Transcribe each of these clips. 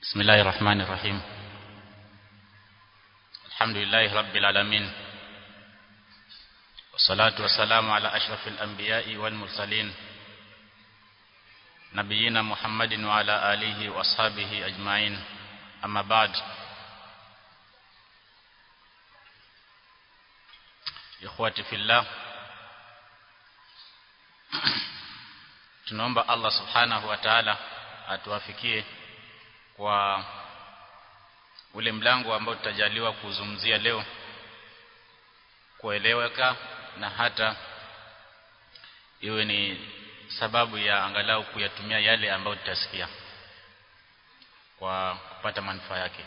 بسم الله الرحمن الرحيم الحمد لله رب العالمين والصلاة والسلام على أشرف الأنبياء والمرسلين نبينا محمد وعلى آله وأصحابه أجمعين أما بعد إخواتي في الله tunaomba Allah subhanahu wa ta'ala atuwafikie kwa ule mlango ambao tutajaliwa kuzungumzia leo kueleweka na hata iwe ni sababu ya angalau kuyatumia yale ambayo tutasikia kwa kupata manufaa yake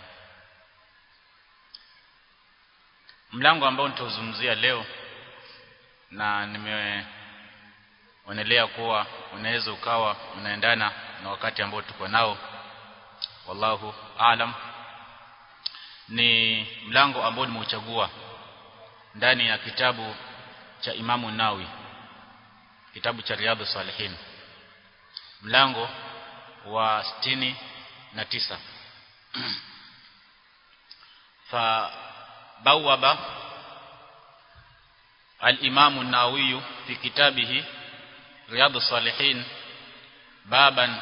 mlango ambao nitauzungumzia leo na nimeonelea kuwa unaweza ukawa unaendana na wakati ambao tuko nao wallahu aalam ni mlango ambao nimeuchagua ndani ya kitabu cha Imamu Nawi kitabu cha Riyadhus Salihin mlango wa sitini na tisa fa bawaba al-Imam an-Nawawi fi kitabihi Riyadhus Salihin baban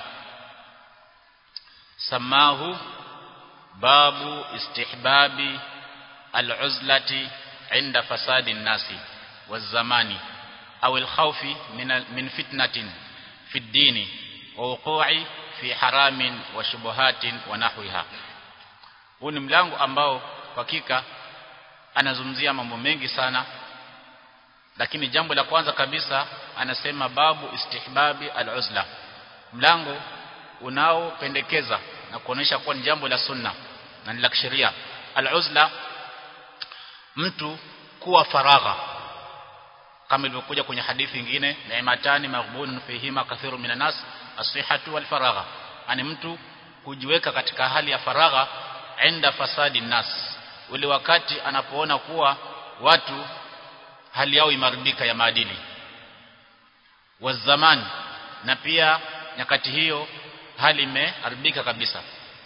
سماه باب استحباب العزلة عند فساد الناس والزمان أو الخوف من من فتنة في الدين ووقوع في حرام وشبهات ونحوها huu ni mlango ambao hakika anazungumzia mambo mengi sana lakini jambo la kwanza kabisa anasema babu istihbabi al-uzla mlango unaopendekeza na kuonesha kuwa ni jambo la sunna na ni la kisheria al-uzla mtu kuwa faragha kama ilivyokuja kwenye hadithi nyingine ni'matani maghbunun fihima kathiru minan nas as-sihhatu wal faragha ani mtu kujiweka katika hali ya faragha enda fasadi nas ule wakati anapoona kuwa watu hali yao imaribika ya maadili wa zamani na pia nyakati hiyo hali imeharibika kabisa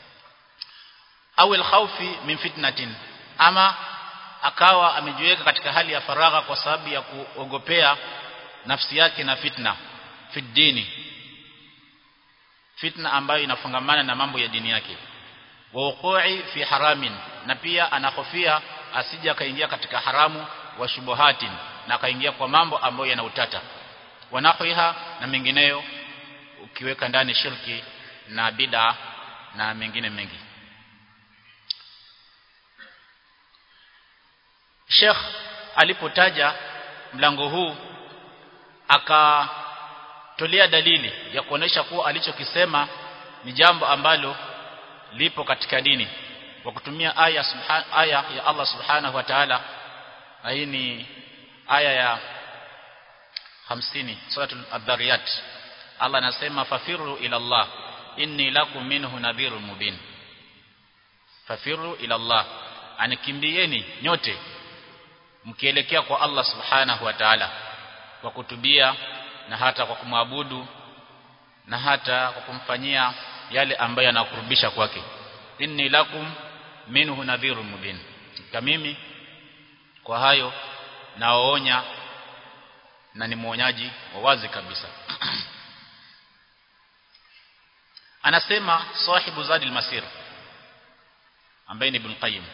au alkhawfi min fitnatin ama akawa amejiweka katika hali ya faragha kwa sababu ya kuogopea nafsi yake na fitna fiddini fitna ambayo inafungamana na mambo ya dini yake wa wuqu'i fi haramin na pia anahofia asije akaingia katika haramu wa shubuhatin na akaingia kwa mambo ambayo yana utata wanahwiha na mengineyo ukiweka ndani shirki na bid'a na mengine mengi Sheikh alipotaja mlango huu akatolea dalili ya kuonesha kuwa alichokisema ni jambo ambalo lipo katika dini kwa kutumia aya subhan, aya ya Allah subhanahu wa ta'ala hii ni aya ya 50 suratul adhariyat Allah anasema fafiru ila Allah inni lakum minhu nadhirun mubin fafiru ila Allah anikimbieni nyote mkielekea kwa Allah subhanahu wa ta'ala kwa kutubia na hata kwa kumwabudu na hata kwa kumfanyia yale ambayo yanakurubisha kwake inni lakum minhu nadhirun mubin kama mimi kwa hayo naoonya na ni mwonyaji wa wazi kabisa anasema sahibu zadil masir ambaye ni ibn qayyim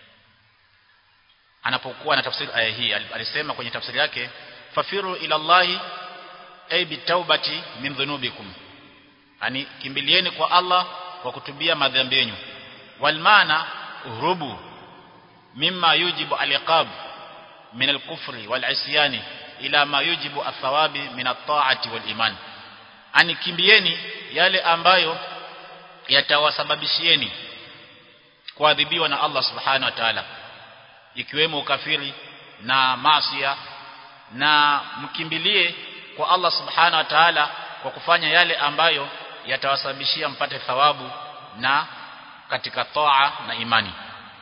anapokuwa na tafsiri aya hii alisema kwenye tafsiri yake fafiru ila allahi ay bitaubati min dhunubikum yani kimbilieni kwa Allah kwa kutubia madhambi yenu wal maana uhrubu mimma yujibu aliqab min al-kufri wal isyani ila ma yujibu athawabi min at-ta'ati wal iman ani kimbieni yale ambayo yatawasababishieni kuadhibiwa na Allah subhanahu wa ta'ala ikiwemo ukafiri na maasiya na mkimbilie kwa Allah subhanahu wa ta'ala kwa kufanya yale ambayo yatawasababishia mpate thawabu na katika toa na imani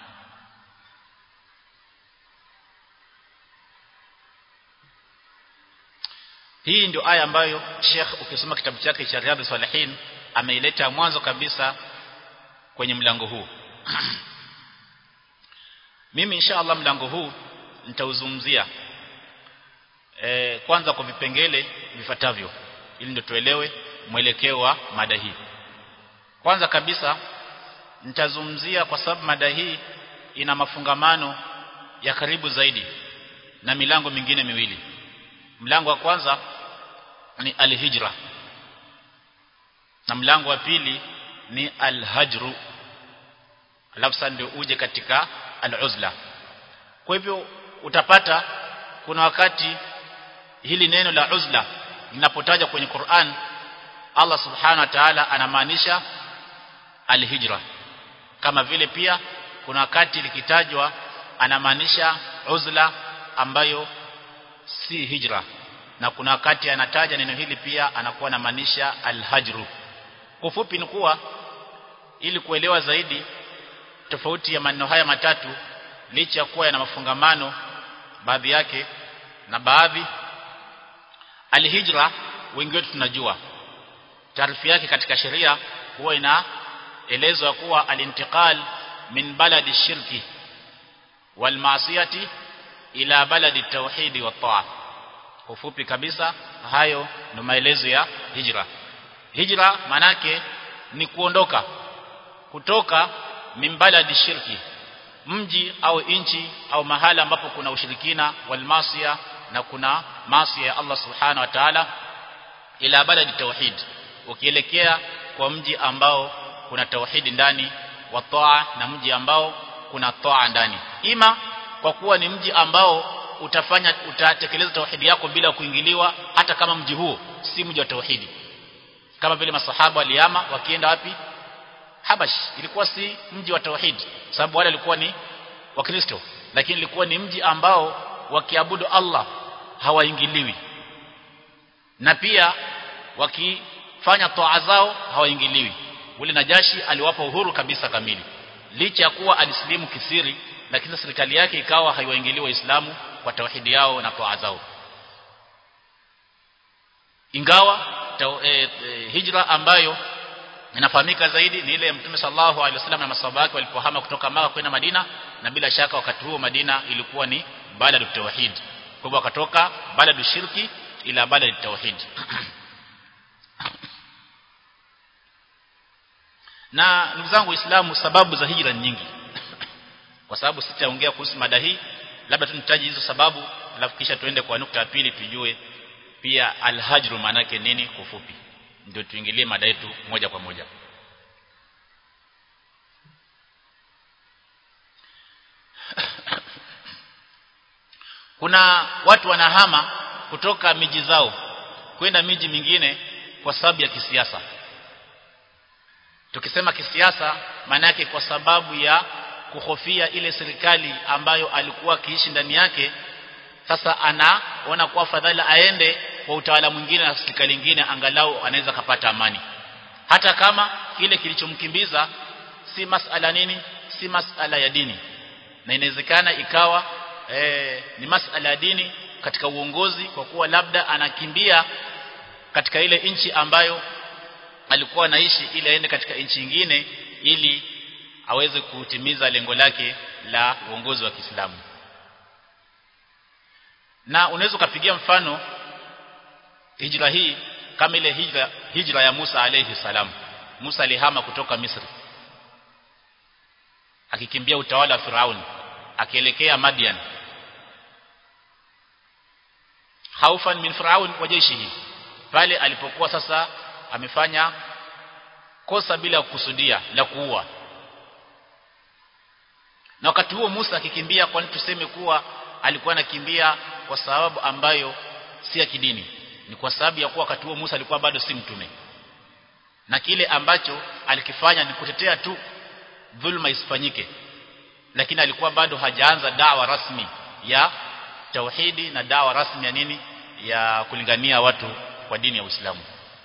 hii ndio aya ambayo Sheikh ukisoma kitabu chake cha Riyadhus Salihin ameileta mwanzo kabisa kwenye mlango huu mimi insha Allah mlango huu nitauzungumzia e, kwanza kwa vipengele vifuatavyo ili ndio tuelewe mwelekeo wa mada hii kwanza kabisa nitazungumzia kwa sababu mada hii ina mafungamano ya karibu zaidi na milango mingine miwili mlango wa kwanza ni alhijra na mlango wa pili ni alhajru alafu sasa ndio uje katika aluzla kwa hivyo utapata kuna wakati hili neno la uzla linapotajwa kwenye Qur'an Allah subhanahu wa ta'ala anamaanisha alhijra kama vile pia kuna wakati likitajwa anamaanisha uzla ambayo si hijra na kuna wakati anataja neno hili pia anakuwa anamaanisha alhajru kufupi ni kuwa ili kuelewa zaidi tofauti ya maneno haya matatu licha ya kuwa yana mafungamano baadhi yake na baadhi alhijra wengi wetu tunajua taarifu yake katika sheria huwa inaelezwa kuwa alintiqal min baladi shirki wal maasiyati ila baladi tauhidi wa taa ufupi kabisa hayo ni maelezo ya hijra hijra manake ni kuondoka kutoka min baladi shirki mji au inchi au mahala ambapo kuna ushirikina wal maasiya na kuna maasi ya Allah subhanahu wa ta'ala ila baladi tauhid ukielekea kwa mji ambao kuna tauhidi ndani wa taa na mji ambao kuna taa ndani ima kwa kuwa ni mji ambao utafanya utatekeleza tauhidi yako bila kuingiliwa hata kama mji huo si mji wa tauhidi kama vile masahaba waliama wakienda wapi Habash ilikuwa si mji wa tauhidi sababu wale walikuwa ni wakristo lakini ilikuwa ni mji ambao wakiabudu Allah hawaingiliwi na pia wakifanya toa zao hawaingiliwi ule najashi aliwapa uhuru kabisa kamili licha ya kuwa alisilimu kisiri lakini serikali yake ikawa haiwaingiliwi waislamu kwa tauhidi yao na toa zao ingawa taw, e, e, hijra ambayo inafahamika zaidi ni ile ya Mtume sallallahu alaihi wasallam na masahaba wake walipohama kutoka Maka kwenda Madina na bila shaka wakati huo Madina ilikuwa ni baladu tauhid kwa hivyo wakatoka baladu shirki ila baladu tauhid na ndugu zangu waislamu sababu za hijra ni nyingi kwa sababu sitaongea kuhusu mada hii labda tu nitaji hizo sababu alafu kisha tuende kwa nukta ya pili tujue pia alhajru maana yake nini kwa ufupi ndio tuingilie mada yetu moja kwa moja kuna watu wanahama kutoka miji zao kwenda miji mingine kwa sababu ya kisiasa tukisema kisiasa maana yake kwa sababu ya kuhofia ile serikali ambayo alikuwa akiishi ndani yake sasa anaona kuwa fadhali aende kwa utawala mwingine na serikali nyingine angalau anaweza kapata amani hata kama kile kilichomkimbiza si masala nini si masala ya dini na inawezekana ikawa e, ni masala ya dini katika uongozi kwa kuwa labda anakimbia katika ile nchi ambayo alikuwa anaishi ili aende katika nchi nyingine ili aweze kutimiza lengo lake la uongozi wa Kiislamu na unaweza ukapigia mfano hijra hii kama ile hijra, hijra ya Musa alayhi salam Musa alihama kutoka Misri akikimbia utawala wa Firauni akielekea Madian haufan min Firaun wa jeshi pale alipokuwa sasa amefanya kosa bila kukusudia la kuua na wakati huo Musa akikimbia kwani tuseme kuwa alikuwa anakimbia kwa sababu ambayo si ya kidini ni kwa sababu ya kuwa wakati huo Musa alikuwa bado si mtume na kile ambacho alikifanya ni kutetea tu dhulma isifanyike lakini alikuwa bado hajaanza dawa rasmi ya tauhidi na dawa rasmi ya nini ya kulingania watu kwa dini ya Uislamu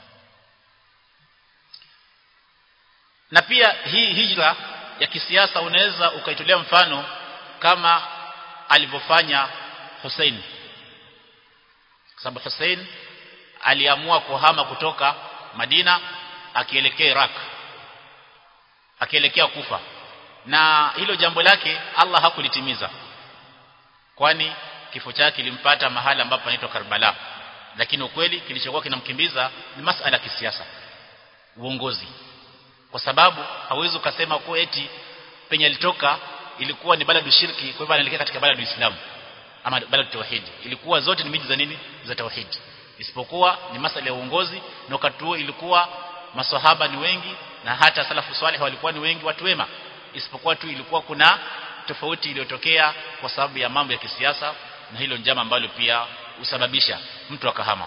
na pia hii hijra ya kisiasa unaweza ukaitolea mfano kama alivyofanya Hussein sababu Hussein aliamua kuhama kutoka Madina akielekea Iraq akielekea kufa na hilo jambo lake Allah hakulitimiza kwani kifo chake kilimpata mahali ambapo panaitwa Karbala lakini ukweli kilichokuwa kinamkimbiza ni masala ya kisiasa uongozi kwa sababu hawezi ukasema kwa eti penye alitoka ilikuwa ni baladu shirki kwa hivyo anaelekea katika baladu Islam ama baladu tauhid ilikuwa zote ni miji za nini za tauhid isipokuwa ni masala ya uongozi na wakati huo ilikuwa maswahaba ni wengi na hata salafu salih walikuwa ni wengi watu wema isipokuwa tu ilikuwa kuna tofauti iliyotokea kwa sababu ya mambo ya kisiasa na hilo njama ambalo pia usababisha mtu akahama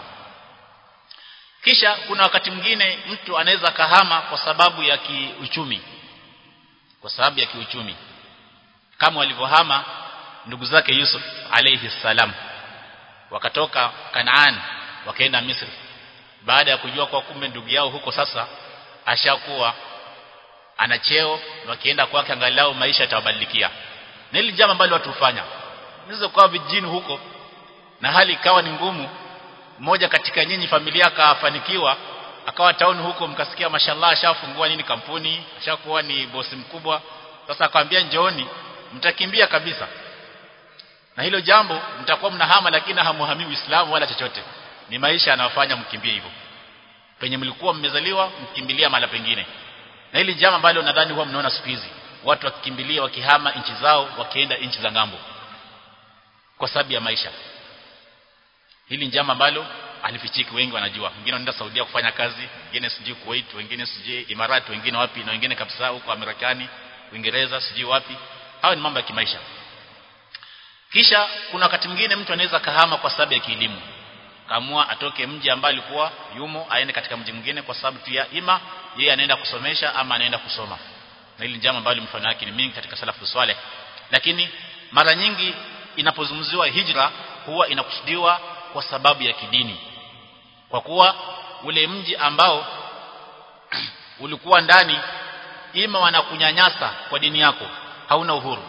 kisha kuna wakati mwingine mtu anaweza kahama kwa sababu ya kiuchumi kwa sababu ya kiuchumi kama walivyohama ndugu zake Yusuf alayhi salam wakatoka Kanaan wakaenda Misri baada ya kujua kwa kumbe ndugu yao huko sasa ashakuwa ana cheo wakienda kwake angalau maisha yatabadilikia na hili jambo ambalo watu hufanya nizo kwa vijijini huko na hali ikawa ni ngumu mmoja katika nyinyi familia akafanikiwa akawa town huko mkasikia mashallah ashafungua nini kampuni ashakuwa ni bosi mkubwa sasa akamwambia njooni mtakimbia kabisa na hilo jambo mtakuwa mnahama lakini hamuhamii Uislamu wala chochote ni maisha yanayofanya mkimbie hivyo penye mlikuwa mmezaliwa mkimbilia mala pengine na hili jambo ambalo nadhani huwa mnaona siku hizi watu wakikimbilia wakihama nchi zao wakienda nchi za ngambo kwa sababu ya maisha hili njama ambalo alifichiki wengi wanajua wengine wanaenda Saudia kufanya kazi wengine sijui Kuwait wengine sijui Imarati wengine wapi na wengine kabisa huko Marekani Uingereza sijui wapi hayo ni mambo ya kimaisha kisha kuna wakati mwingine mtu anaweza kahama kwa sababu ya kielimu kaamua atoke mji ambao alikuwa yumo aende katika mji mwingine kwa sababu tu ya ima yeye anaenda kusomesha ama anaenda kusoma na hili jambo ambalo mfano wake ni mingi katika salafu swale lakini mara nyingi inapozungumziwa hijra huwa inakusudiwa kwa sababu ya kidini kwa kuwa ule mji ambao ulikuwa ndani ima wanakunyanyasa kwa dini yako hauna uhuru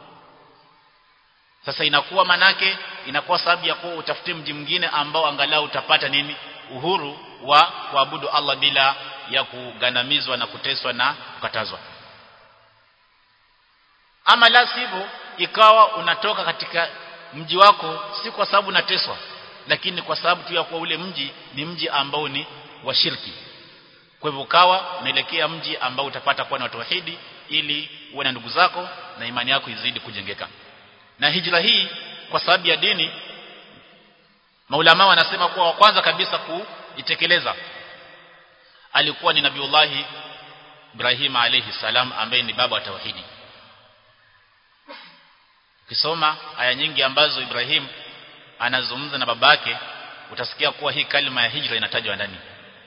sasa inakuwa manake inakuwa sababu ya kuwa utafute mji mwingine ambao angalau utapata nini uhuru wa kuabudu Allah bila ya kugandamizwa na kuteswa na kukatazwa ama la sivyo ikawa unatoka katika mji wako si kwa sababu unateswa lakini kwa sababu tu ya kuwa ule mji ni mji ambao ni wa shirki kwa hivyo ukawa unaelekea mji ambao utapata kuwa na tauhidi ili uwe na ndugu zako na imani yako izidi kujengeka na hijra hii kwa sababu ya dini maulama wanasema kuwa wa kwanza kabisa kuitekeleza alikuwa ni nabiullahi Ibrahim alayhi salam ambaye ni baba wa tauhidi ukisoma aya nyingi ambazo Ibrahim anazungumza na babake utasikia kuwa hii kalima ya hijra inatajwa ndani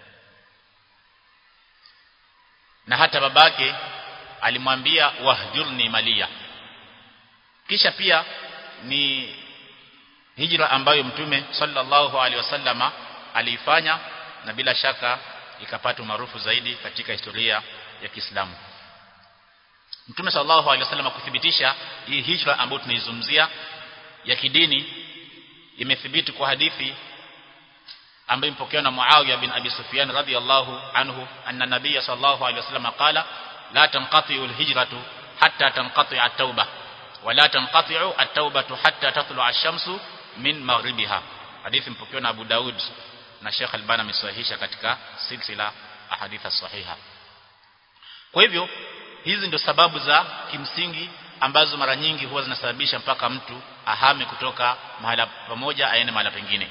na hata babake alimwambia wahjurni malia kisha pia ni hijra ambayo mtume sallallahu alaihi wasallama aliifanya na bila shaka ikapata maarufu zaidi katika historia ya Kiislamu Mtume sallallahu alaihi wasallam kuthibitisha hii hijra ambayo tunaizungumzia ya kidini imethibiti kwa hadithi ambayo imepokewa na Muawiya bin Abi Sufyan radhiyallahu anhu anna nabiy sallallahu alaihi wasallam qala la tanqati'u al-hijratu hatta tanqati'a at-tauba wa la tanqati'u at-taubatu hatta tatlu'a ash-shamsu min maghribiha hadithi imepokewa na Abu Daud na Sheikh Albani amesahihisha katika silsila ahaditha sahiha kwa hivyo hizi ndio sababu za kimsingi ambazo mara nyingi huwa zinasababisha mpaka mtu ahame kutoka mahala pamoja aende mahala pengine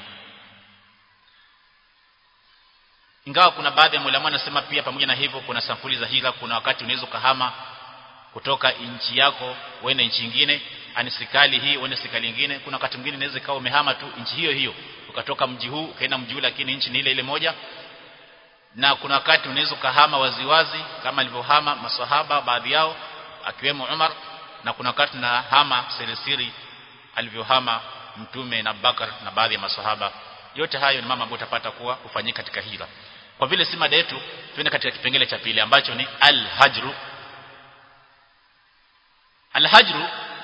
ingawa kuna baadhi ya ulama wanasema pia pamoja na hivyo kuna sampuli za hila kuna wakati unaweza kuhama kutoka nchi yako uende nchi nyingine ani serikali hii uende serikali nyingine kuna wakati mwingine inaweza ikawa umehama tu nchi hiyo hiyo ukatoka mji huu ukaenda mji ule lakini nchi ni ile ile moja na kuna wakati unaweza kuhama waziwazi kama alivyohama maswahaba baadhi yao akiwemo Umar na kuna wakati na hama sirisiri alivyohama mtume na Bakar na baadhi ya maswahaba yote hayo ni mama ambayo utapata kuwa kufanyika katika hijra kwa vile si mada yetu tuende katika kipengele cha pili ambacho ni al-hajru al-hajru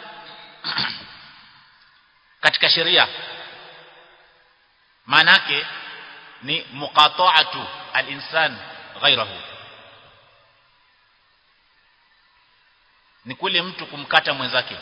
katika sheria maana yake ni muqata'atu al-insan ghayrahu ni kule mtu kumkata mwenzake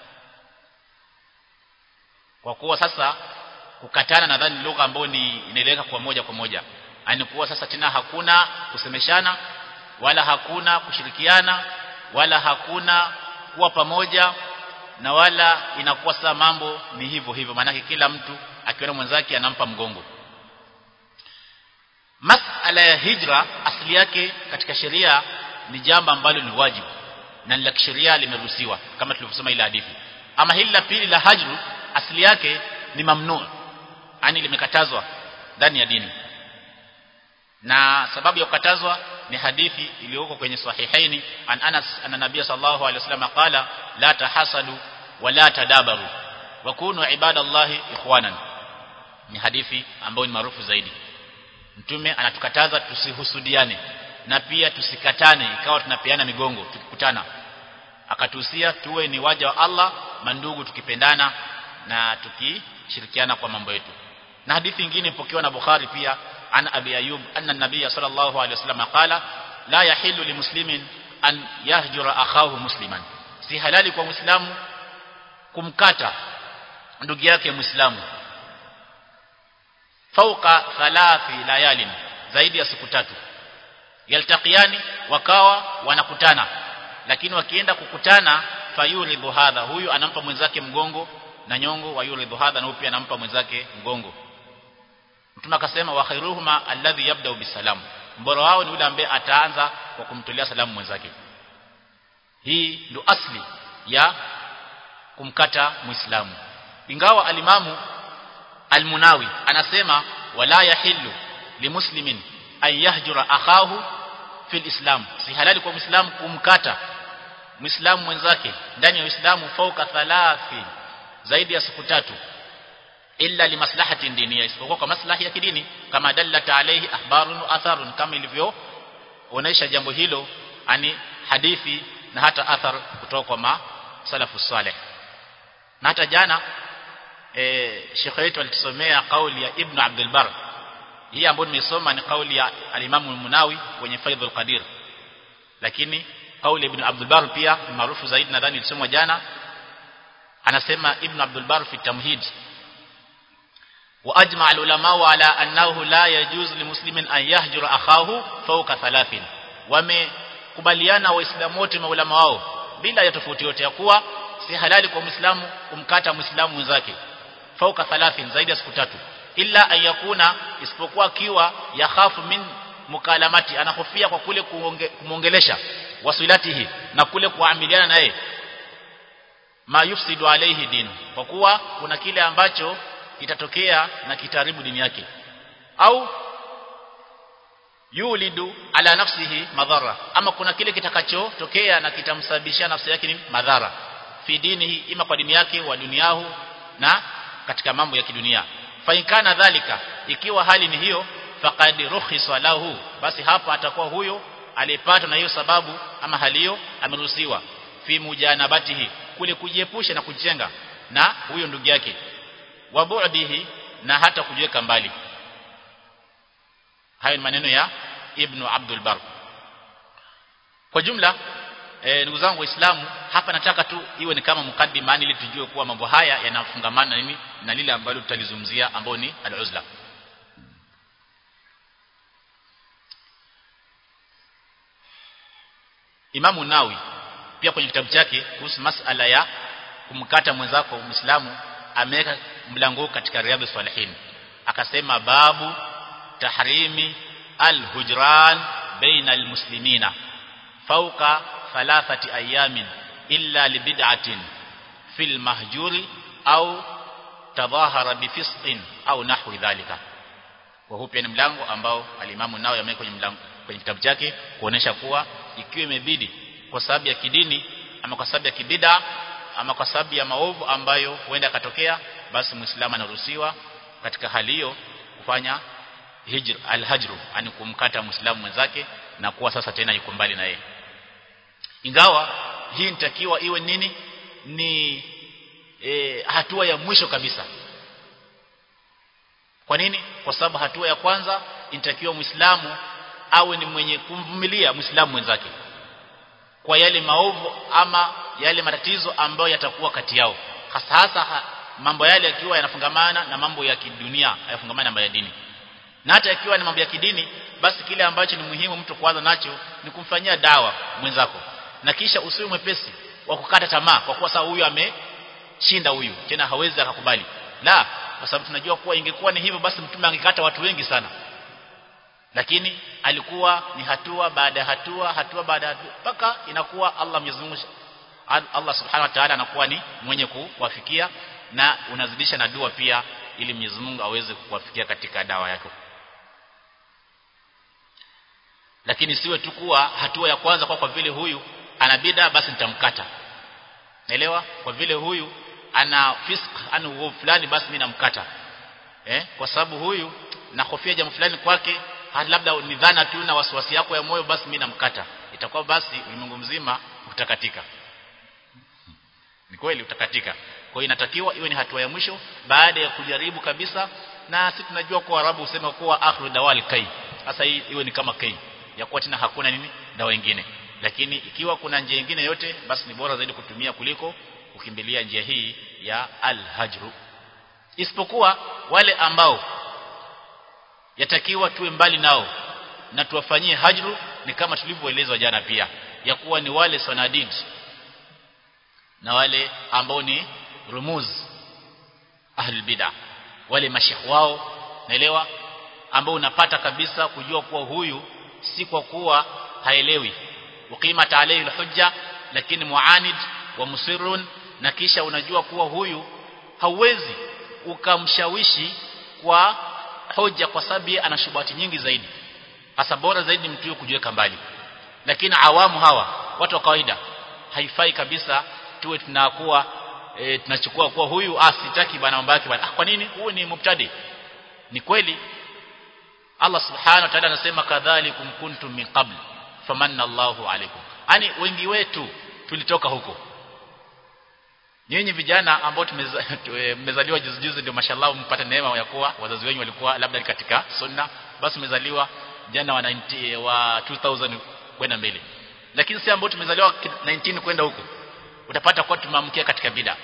kwa kuwa sasa kukatana nadhani lugha ambayo ni inaeleweka kwa moja kwa moja ani kuwa sasa tena hakuna kusemeshana wala hakuna kushirikiana wala hakuna kuwa pamoja na wala inakuwa sasa mambo ni hivyo hivyo maanake kila mtu akiona mwenzake anampa mgongo masala ya hijra asili yake katika sheria ni jambo ambalo ni wajibu na la kisheria limeruhusiwa kama tulivyosema ile hadithi ama hili la pili la hajru asili yake ni mamnu yani limekatazwa ndani ya dini na sababu ya kukatazwa ni hadithi iliyoko kwenye sahihaini an Anas anna nabiy sallallahu alaihi wasallam qala la tahasadu wa la tadabaru wa kunu ibadallahi ikhwanan ni hadithi ambayo ni maarufu zaidi mtume anatukataza tusihusudiane na pia tusikatane ikawa tunapeana migongo tukikutana akatuhusia tuwe ni waja wa Allah mandugu tukipendana na tukishirikiana kwa mambo yetu na hadithi nyingine ipokewa na Bukhari pia an Abi Ayyub anna an-nabiy sallallahu alayhi wasallam qala la yahillu limuslimin an yahjura akhahu musliman si halali kwa muislamu kumkata ndugu yake muislamu fauka thalathi layalin zaidi ya siku tatu yaltaqiani wakawa wanakutana lakini wakienda kukutana fayuridhu hadha huyu anampa mwenzake mgongo na nyongo wa yuridhu hadha na huyu pia anampa mwenzake mgongo mtume akasema wa khairuhuma alladhi yabda bisalam mbora wao ni yule ambaye ataanza kwa kumtolea salamu mwenzake hii ndo asli ya kumkata muislamu ingawa alimamu almunawi anasema wala yahillu limuslimin an yahjura akhahu fil islam si halali kwa muislamu kumkata muislamu mwenzake ndani ya uislamu fauka thalathi zaidi ya siku tatu illa limaslahati diniya isipokuwa kwa maslahi ya kidini kama dallata alayhi ahbarun wa atharun kama ilivyo onesha jambo hilo ani hadithi na hata athar kutoka kwa masalafu saleh na hata jana eh Sheikh wetu alitusomea kauli ya Ibn Abdul Bar hii ambayo nimesoma ni kauli ya al-Imam al-Munawi kwenye Faidhul Qadir lakini kauli Ibn Abdul Bar pia ni maarufu zaidi nadhani ilisomwa jana anasema Ibn Abdul Bar fi tamhid واجمع العلماء على انه لا يجوز لمسلم ان يهجر اخاه فوق ثلاث wamekubaliana waislamu wote maulama wao bila ya tofauti yote ya kuwa si halali kwa muislamu kumkata muislamu mwenzake fauka 30 zaidi ya siku tatu illa ayakuna isipokuwa kiwa yakhafu min mukalamati anahofia kwa kule kumongelesha wasilatihi na kule kuamiliana naye ma yufsidu alayhi din kwa kuwa kuna kile ambacho kitatokea na kitaharibu dini yake au yulidu ala nafsihi madhara ama kuna kile kitakachotokea na kitamsababishia nafsi yake ni madhara fi dinihi ima kwa dini yake wa duniahu na katika mambo ya kidunia fa inkana dhalika ikiwa hali ni hiyo faqad rukhisa lahu basi hapa atakuwa huyo aliyepata na hiyo sababu ama hali hiyo ameruhusiwa fi mujanabatihi kule kujiepusha na kujenga na huyo ndugu yake wa bu'dihi na hata kujiweka mbali hayo ni maneno ya Ibn Abdul Bar kwa jumla e, ndugu zangu waislamu hapa nataka tu iwe ni kama mukaddima ili tujue kuwa mambo haya yanafungamana na nini na lile ambalo tutalizungumzia ambao ni al-uzla Imamu Nawi pia kwenye kitabu chake kuhusu masala ya kumkata mwenzako Muislamu ameweka mlango katika Riyadhus Salihin akasema babu tahrimi al-hujran baina al-muslimina fawqa thalathati ayamin illa libid'atin fil mahjuri au tadhahara bifisqin au nahwi dhalika kwa hupi ni mlango ambao alimamu nao yameweka kwenye mlango kwenye kitabu chake kuonesha kuwa ikiwa imebidi kwa sababu ya kidini ama kwa sababu ya kibida ama kwa sababu ya maovu ambayo huenda katokea basi muislamu anaruhusiwa katika hali hiyo kufanya hijr alhajru ani kumkata muislamu mwenzake na kuwa sasa tena yuko mbali na yeye ingawa hii nitakiwa iwe nini ni e, hatua ya mwisho kabisa kwa nini kwa sababu hatua ya kwanza inatakiwa muislamu awe ni mwenye kumvumilia muislamu mwenzake kwa yale maovu ama yale matatizo ambayo yatakuwa kati yao hasa hasa mambo yale yakiwa yanafungamana na mambo ya kidunia hayafungamana na mambo ya dini na hata ikiwa ni mambo ya kidini basi kile ambacho ni muhimu mtu kuanza nacho ni kumfanyia dawa mwenzako na kisha usiwe mwepesi wa kukata tamaa kwa kuwa sasa huyu ameshinda huyu tena hawezi akakubali la kwa sababu tunajua kuwa ingekuwa ni hivyo basi mtume angekata watu wengi sana lakini alikuwa ni hatua baada ya hatua hatua baada ya hatua mpaka inakuwa Allah Mwenyezi Mungu Allah Subhanahu wa Ta'ala anakuwa ni mwenye kuwafikia na unazidisha na dua pia ili Mwenyezi Mungu aweze kuwafikia katika dawa yako lakini siwe tu kuwa hatua ya kwanza kwa kwa vile huyu ana bid'a basi nitamkata naelewa kwa vile huyu ana fisk ana uovu fulani basi mimi namkata eh kwa sababu huyu nahofia jambo fulani kwake labda ni dhana tu na wasiwasi yako ya moyo basi mimi namkata itakuwa basi ulimwengu mzima utakatika ni kweli utakatika kwa hiyo inatakiwa iwe ni hatua ya mwisho baada ya kujaribu kabisa na sisi tunajua kwa Arabu husema kuwa akhru dawal kai sasa hii iwe ni kama kai ya kuwa tena hakuna nini dawa nyingine lakini ikiwa kuna njia nyingine yote basi ni bora zaidi kutumia kuliko kukimbilia njia hii ya al-hajru isipokuwa wale ambao yatakiwa tuwe mbali nao na tuwafanyie hajru ni kama tulivyoelezwa jana pia ya kuwa ni wale sanadid na wale ambao ni rumuz ahlul bid'ah wale mashekh wao naelewa ambao unapata kabisa kujua kuwa huyu si kwa kuwa haelewi uqimat alayhi alhujja lakini muanid wa musirrun na kisha unajua kuwa huyu hauwezi ukamshawishi kwa hoja kwa sababu ana shubati nyingi zaidi hasa bora zaidi mtu huyo kujiweka mbali lakini awamu hawa watu wa kawaida haifai kabisa tuwe tunakuwa e, tunachukua kuwa huyu asitaki bana mambo yake bana ah, kwa nini huyu ni mubtadi ni kweli Allah subhanahu wa ta'ala anasema kadhalikum kuntum min qabl famanna Allahu alaykum yani wengi wetu tulitoka huko nyinyi vijana ambao tumezaliwa juzi juzi ndio mashallah mpata neema ya kuwa wazazi wenyu walikuwa labda katika sunna basi umezaliwa jana wa 90 wa 2000 kwenda mbele lakini si ambao tumezaliwa 19 kwenda huko utapata kwa tumeamkia katika bid'a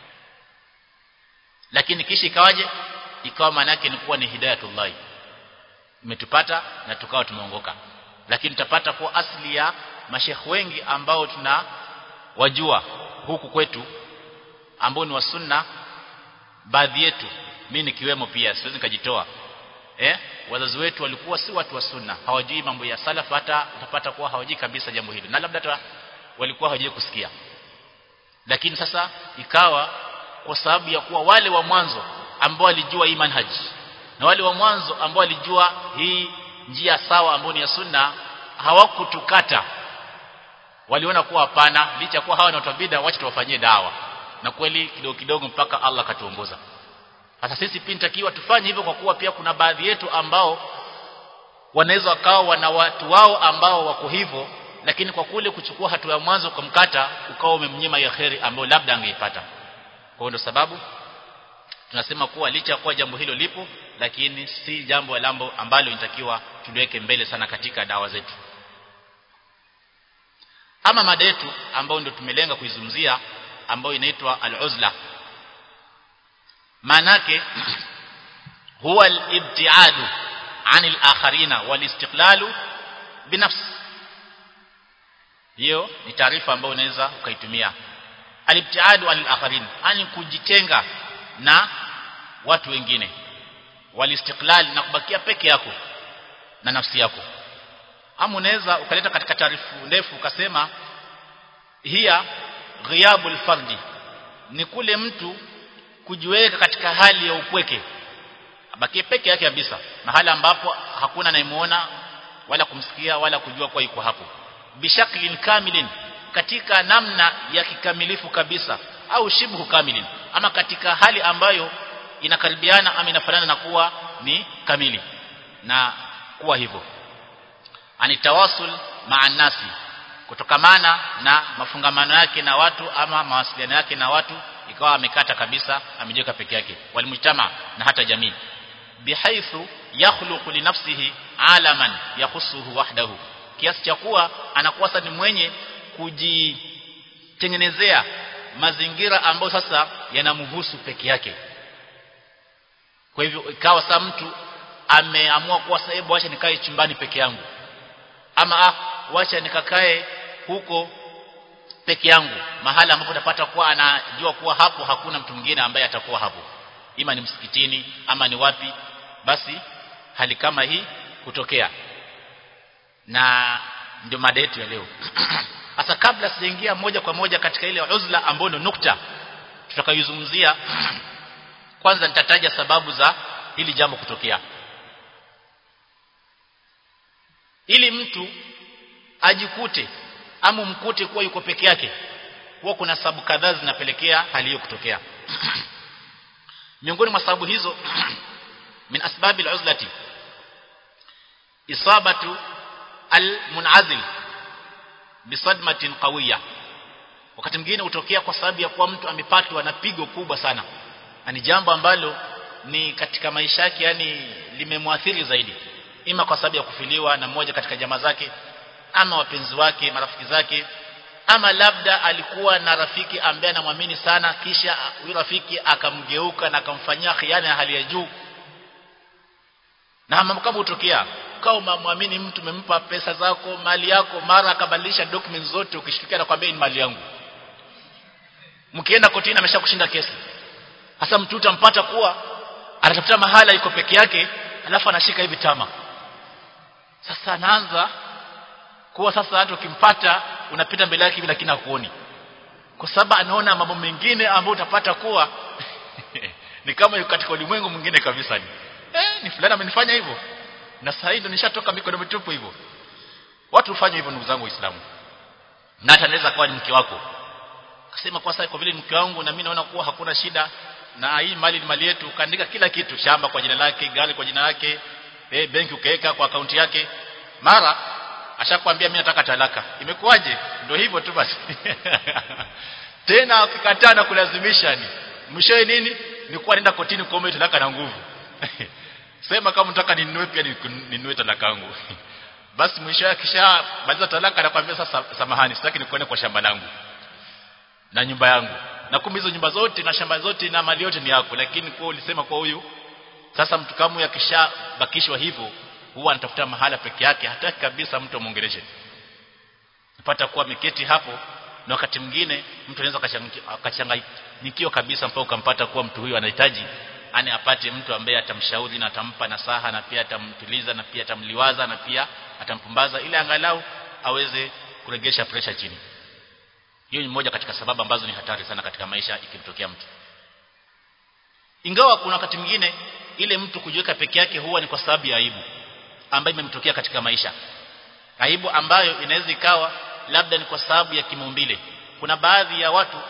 lakini kisha ikawaje ikawa maana yake ni kuwa ni hidayatullah imetupata na tukawa tumeongoka lakini tutapata kuwa asili ya mashekh wengi ambao tuna wajua huku kwetu ambao ni wa sunna baadhi yetu mimi nikiwemo pia siwezi nikajitoa eh wazazi wetu walikuwa si watu wa sunna hawajui mambo ya salaf hata utapata kuwa hawajui kabisa jambo hili na labda hata walikuwa hawajui kusikia lakini sasa ikawa kwa sababu ya kuwa wale wa mwanzo ambao walijua hii manhaji na wale wa mwanzo ambao walijua hii njia sawa ambayo ni ya sunna hawakutukata waliona kuwa hapana licha kuwa hawa ni watu bid'a wacha tuwafanyie dawa na kweli kidogo kidogo mpaka Allah katuongoza sasa sisi pia nitakiwa tufanye hivyo kwa kuwa pia kuna baadhi yetu ambao wanaweza wakawa wana watu wao ambao wako hivyo lakini kwa kule kuchukua hatua ya mwanzo kumkata ukawa umemnyima ya kheri ambayo labda angeipata kwa hiyo sababu tunasema kuwa licha ya kuwa jambo hilo lipo lakini si jambo lambo ambalo inatakiwa tuliweke mbele sana katika dawa zetu ama mada yetu ambayo ndio tumelenga kuizungumzia ambayo inaitwa al-uzla manake huwa al-ibtiadu anil akharina wal istiqlalu binafsi hiyo ni taarifa ambayo unaweza ukaitumia al-ibtiadu anil akharin ani kujitenga na watu wengine wal istiqlal na kubakia peke yako na nafsi yako ama unaweza ukaleta katika taarifu ndefu ukasema hiya ghiyabul fardi ni kule mtu kujiweka katika hali ya upweke abakie peke yake kabisa mahali ambapo hakuna anayemuona wala kumsikia wala kujua kwa yuko hapo bishaklin kamilin katika namna ya kikamilifu kabisa au shibhu kamilin ama katika hali ambayo inakaribiana ama inafanana na kuwa ni kamili na kuwa hivyo anitawasul maa nasi kutokamana na mafungamano yake na watu ama mawasiliano yake na watu ikawa amekata kabisa amejiweka peke yake walimujtama na hata jamii bihaithu yakhluqu li nafsihi alaman yakhussuhu wahdahu kiasi cha kuwa anakuwa sasa ni mwenye kujitengenezea mazingira ambayo sasa yanamhusu peke yake kwa hivyo ikawa sasa mtu ameamua kuwa sasa hebu acha nikae chumbani peke yangu ama ah wacha nikakae huko peke yangu mahala ambapo utapata kuwa anajua kuwa hapo hakuna mtu mwingine ambaye atakuwa hapo ima ni msikitini ama ni wapi basi hali kama hii kutokea na ndio mada yetu ya leo sasa kabla sijaingia moja kwa moja katika ile uzla ambayo ndio nukta tutakayozungumzia kwanza nitataja sababu za hili jambo kutokea ili mtu ajikute ama mkute kuwa yuko peke yake huwa kuna sababu kadhaa zinapelekea hali hiyo kutokea miongoni mwa sababu hizo min asbabi al-uzlati isabatu al-munazil bisadmatin qawiyya wakati mwingine hutokea kwa sababu ya kuwa mtu amepatwa na pigo kubwa sana na ni jambo ambalo ni katika maisha yake yani limemwathiri zaidi ima kwa sababu ya kufiliwa na mmoja katika jamaa zake ama wapenzi wake marafiki zake ama labda alikuwa na rafiki ambaye anamwamini sana kisha huyo rafiki akamgeuka na akamfanyia khiana ya hali ya juu na mambo kama hutokea kama muamini mtu umempa pesa zako mali yako mara akabadilisha documents zote ukishtukia na kwambia ni mali yangu mkienda kotini ameshakushinda kesi hasa mtu utampata kuwa anatafuta mahala yuko peke yake alafu anashika hivi tama sasa anaanza kuwa sasa hata ukimpata unapita mbele yake bila kina kuoni kwa sababu anaona mambo mengine ambayo utapata kuwa ni kama yuko katika ulimwengu mwingine kabisa ni eh ni fulani amenifanya hivyo na sasa hivi nishatoka mikono mitupu hivyo watu hufanya hivyo ndugu zangu waislamu na hata anaweza kuwa ni mke wako akasema kwa sasa kwa vile mke wangu na mimi naona kuwa hakuna shida na hii mali ni mali yetu ukaandika kila kitu shamba kwa jina lake gari kwa jina lake eh benki ukaweka kwa akaunti yake mara ashakwambia mimi nataka talaka imekuwaje ndio hivyo tu basi tena ukikataa na kulazimisha ni mwishowe nini ni kuwa nenda kotini kuomba talaka na nguvu sema kama unataka ninunue pia ninunue talaka yangu basi mwishowe kisha maliza talaka anakuambia sasa samahani sitaki nikuone kwa shamba langu na nyumba yangu na kumbe hizo nyumba zote na shamba zote na mali yote ni yako lakini kwa ulisema kwa huyu sasa mtu kama yakishabakishwa hivyo huwa anatafuta mahala peke yake hataki kabisa mtu amuongeleshe pata kuwa ameketi hapo na wakati mwingine mtu anaweza akachanganyikiwa kabisa mpaka ukampata kuwa mtu huyu anahitaji ani apate mtu ambaye atamshauri na atampa nasaha na pia atamtuliza na pia atamliwaza na pia atampumbaza ili angalau aweze kuregesha pressure chini hiyo ni moja katika sababu ambazo ni hatari sana katika maisha ikimtokea mtu ingawa kuna wakati mwingine ile mtu kujiweka peke yake huwa ni kwa sababu ya aibu ambayo imemtokea katika maisha aibu ambayo inaweza ikawa labda ni kwa sababu ya kimaumbile kuna baadhi ya watu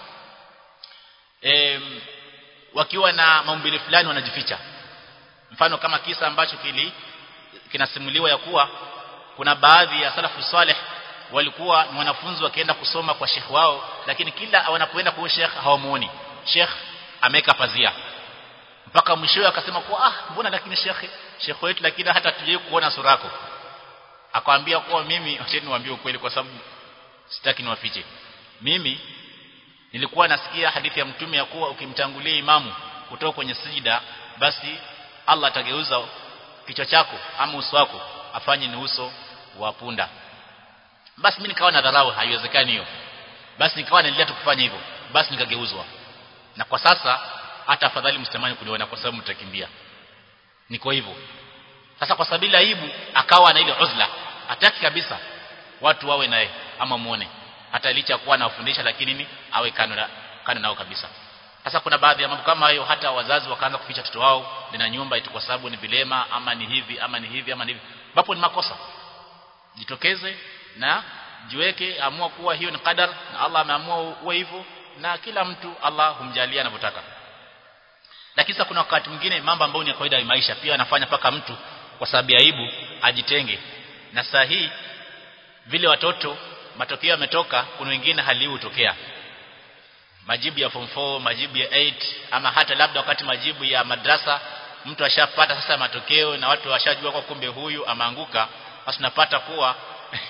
e, wakiwa na maumbile fulani wanajificha mfano kama kisa ambacho kili kinasimuliwa ya kuwa kuna baadhi ya salafu saleh walikuwa ni wanafunzi wakienda kusoma kwa shekh wao lakini kila wanapoenda kwa shekh hawamuoni shekh ameka pazia mpaka mwishowe akasema kuwa ah mbona lakini shekhe shekhe wetu lakini hata tujie kuona sura yako akamwambia kuwa mimi acha niwaambie ukweli kwa sababu sitaki niwafiche mimi nilikuwa nasikia hadithi ya mtume ya kuwa ukimtangulia imamu kutoka kwenye sijida basi Allah atageuza kichwa chako ama uso wako afanye ni uso wa punda basi mimi nikawa na dharau haiwezekani hiyo basi nikawa naendelea tu kufanya hivyo basi nikageuzwa na kwa sasa hata afadhali msitamani kuniona kwa sababu mtakimbia niko hivyo sasa kwa sababu aibu akawa na ile uzla hataki kabisa watu wawe naye ama muone hata licha kuwa anawafundisha lakini ni awe kando na kando nao kabisa sasa kuna baadhi ya mambo kama hayo hata wazazi wakaanza kuficha watoto wao na nyumba eti kwa sababu ni vilema ama ni hivi ama ni hivi ama ni hivi ambapo ni makosa jitokeze na jiweke amua kuwa hiyo ni qadar na Allah ameamua uwe hivyo na kila mtu Allah humjalia anavyotaka lakini sasa kuna wakati mwingine mambo ambayo ni ya kawaida ya maisha pia anafanya paka mtu kwa sababu ya aibu ajitenge na saa hii vile watoto matokeo yametoka kuna wengine hali hii hutokea majibu ya form 4 majibu ya 8 ama hata labda wakati majibu ya madrasa mtu ashapata sasa matokeo na watu washajua kwa kumbe huyu ameanguka basi unapata kuwa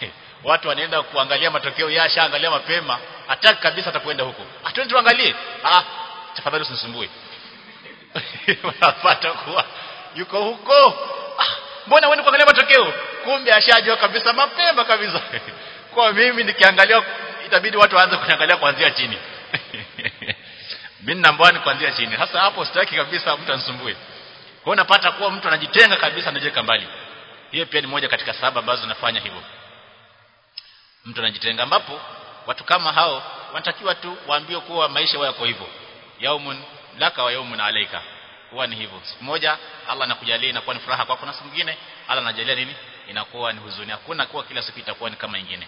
watu wanaenda kuangalia matokeo yashaangalia mapema hataki kabisa atakwenda huko atwende tuangalie ah tafadhali usinisumbue unapata kuwa yuko huko ah, mbona wewe kuangalia matokeo kumbe ashajua kabisa mapema kabisa kwa mimi nikiangalia itabidi watu waanze kuniangalia kuanzia chini mimi nambani kuanzia chini sasa hapo sitaki kabisa mtu anisumbue kwa unapata kuwa mtu anajitenga kabisa anajiweka mbali hiyo pia ni moja katika sababu ambazo zinafanya hivyo mtu anajitenga ambapo watu kama hao wanatakiwa tu waambiwe kuwa maisha yako hivyo yaumun laka wa yaumun alaika huwa ni hivyo siku moja Allah anakujalia inakuwa ni furaha kwako na siku nyingine Allah anajalia nini inakuwa ni huzuni hakuna kuwa kila siku itakuwa ni kama nyingine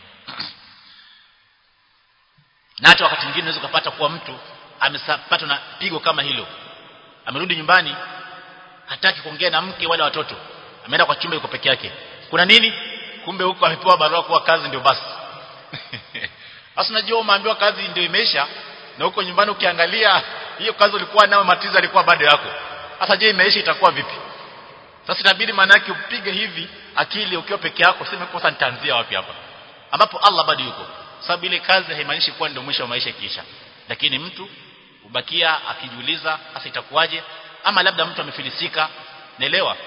na hata wakati mwingine unaweza kupata kuwa mtu amepatwa na pigo kama hilo amerudi nyumbani hataki kuongea na mke wala watoto ameenda kwa chumba yuko peke yake kuna nini kumbe huko amepewa barua kuwa kazi ndio basi sasa unajua umeambiwa kazi ndio imeisha na huko nyumbani ukiangalia hiyo kazi ulikuwa nayo matizo alikuwa bado yako sasa je imeisha itakuwa vipi sasa inabidi maana yake upige hivi akili ukiwa peke yako sema kosa nitaanzia wapi hapa ambapo Allah bado yuko sababu ile kazi haimaanishi kuwa ndio mwisho wa maisha kisha lakini mtu ubakia akijiuliza sasa itakuwaje ama labda mtu amefilisika naelewa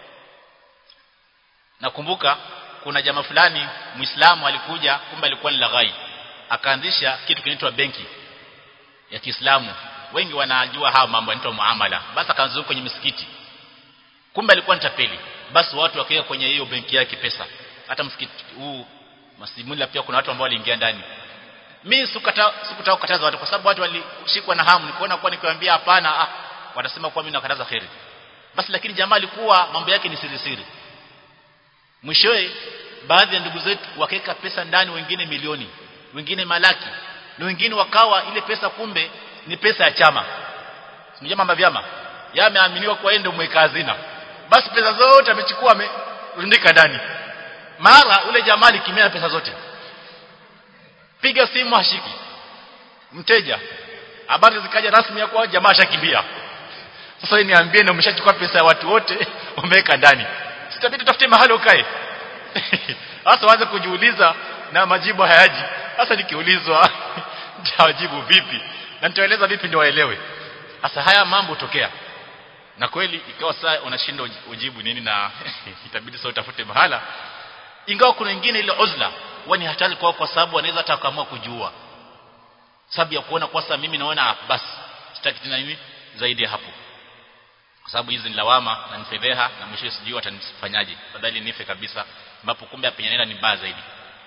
nakumbuka kuna jamaa fulani muislamu alikuja kumbe alikuwa ni laghai akaanzisha kitu kinaitwa benki ya Kiislamu wengi wanajua haya mambo yanaitwa muamala basi akaanza kwenye misikiti kumbe alikuwa ni tapeli basi watu wakaweka kwenye hiyo benki yake pesa hata msikiti huu masimula pia kuna watu ambao waliingia ndani mimi sikutaka sikutaka kukataza watu kwa sababu watu walishikwa na hamu nikuona kwa nikiwaambia hapana ah watasema kwa mimi nakataza khairi basi lakini jamaa alikuwa mambo yake ni siri siri mwishowe baadhi ya ndugu zetu wakaweka pesa ndani wengine milioni wengine malaki na wengine wakawa ile pesa kumbe ni pesa ya chama sio mambo vyama yameaminiwa kwa ende mweka hazina basi pesa zote amechukua amerundika ndani mara ule jamaa alikimia pesa zote piga simu hashiki mteja habari zikaja rasmi ya kwa jamaa ashakimbia sasa niambie na umeshachukua pesa ya watu wote umeweka ndani sitabidi tafute mahali ukae sasa waanze kujiuliza na majibu hayaji sasa nikiulizwa nitawajibu vipi na nitaeleza vipi ndio waelewe sasa haya mambo tokea na kweli ikawa saa unashinda ujibu nini na itabidi sasa utafute mahala ingawa kuna wengine ile uzla wani hatari kwao kwa sababu wanaweza hata kuamua kujua sababu ya kuona kwa sasa mimi naona basi sitaki tena nini zaidi ya hapo kwa sababu hizi ni lawama na ni fedheha na mwisho sijui watanifanyaje badali nife kabisa ambapo kumbe apenyanela ni mbaya zaidi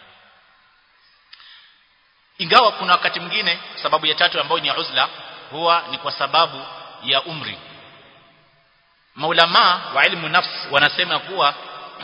ingawa kuna wakati mwingine sababu ya tatu ambayo ni ya uzla huwa ni kwa sababu ya umri maulama wa ilmu nafs wanasema kuwa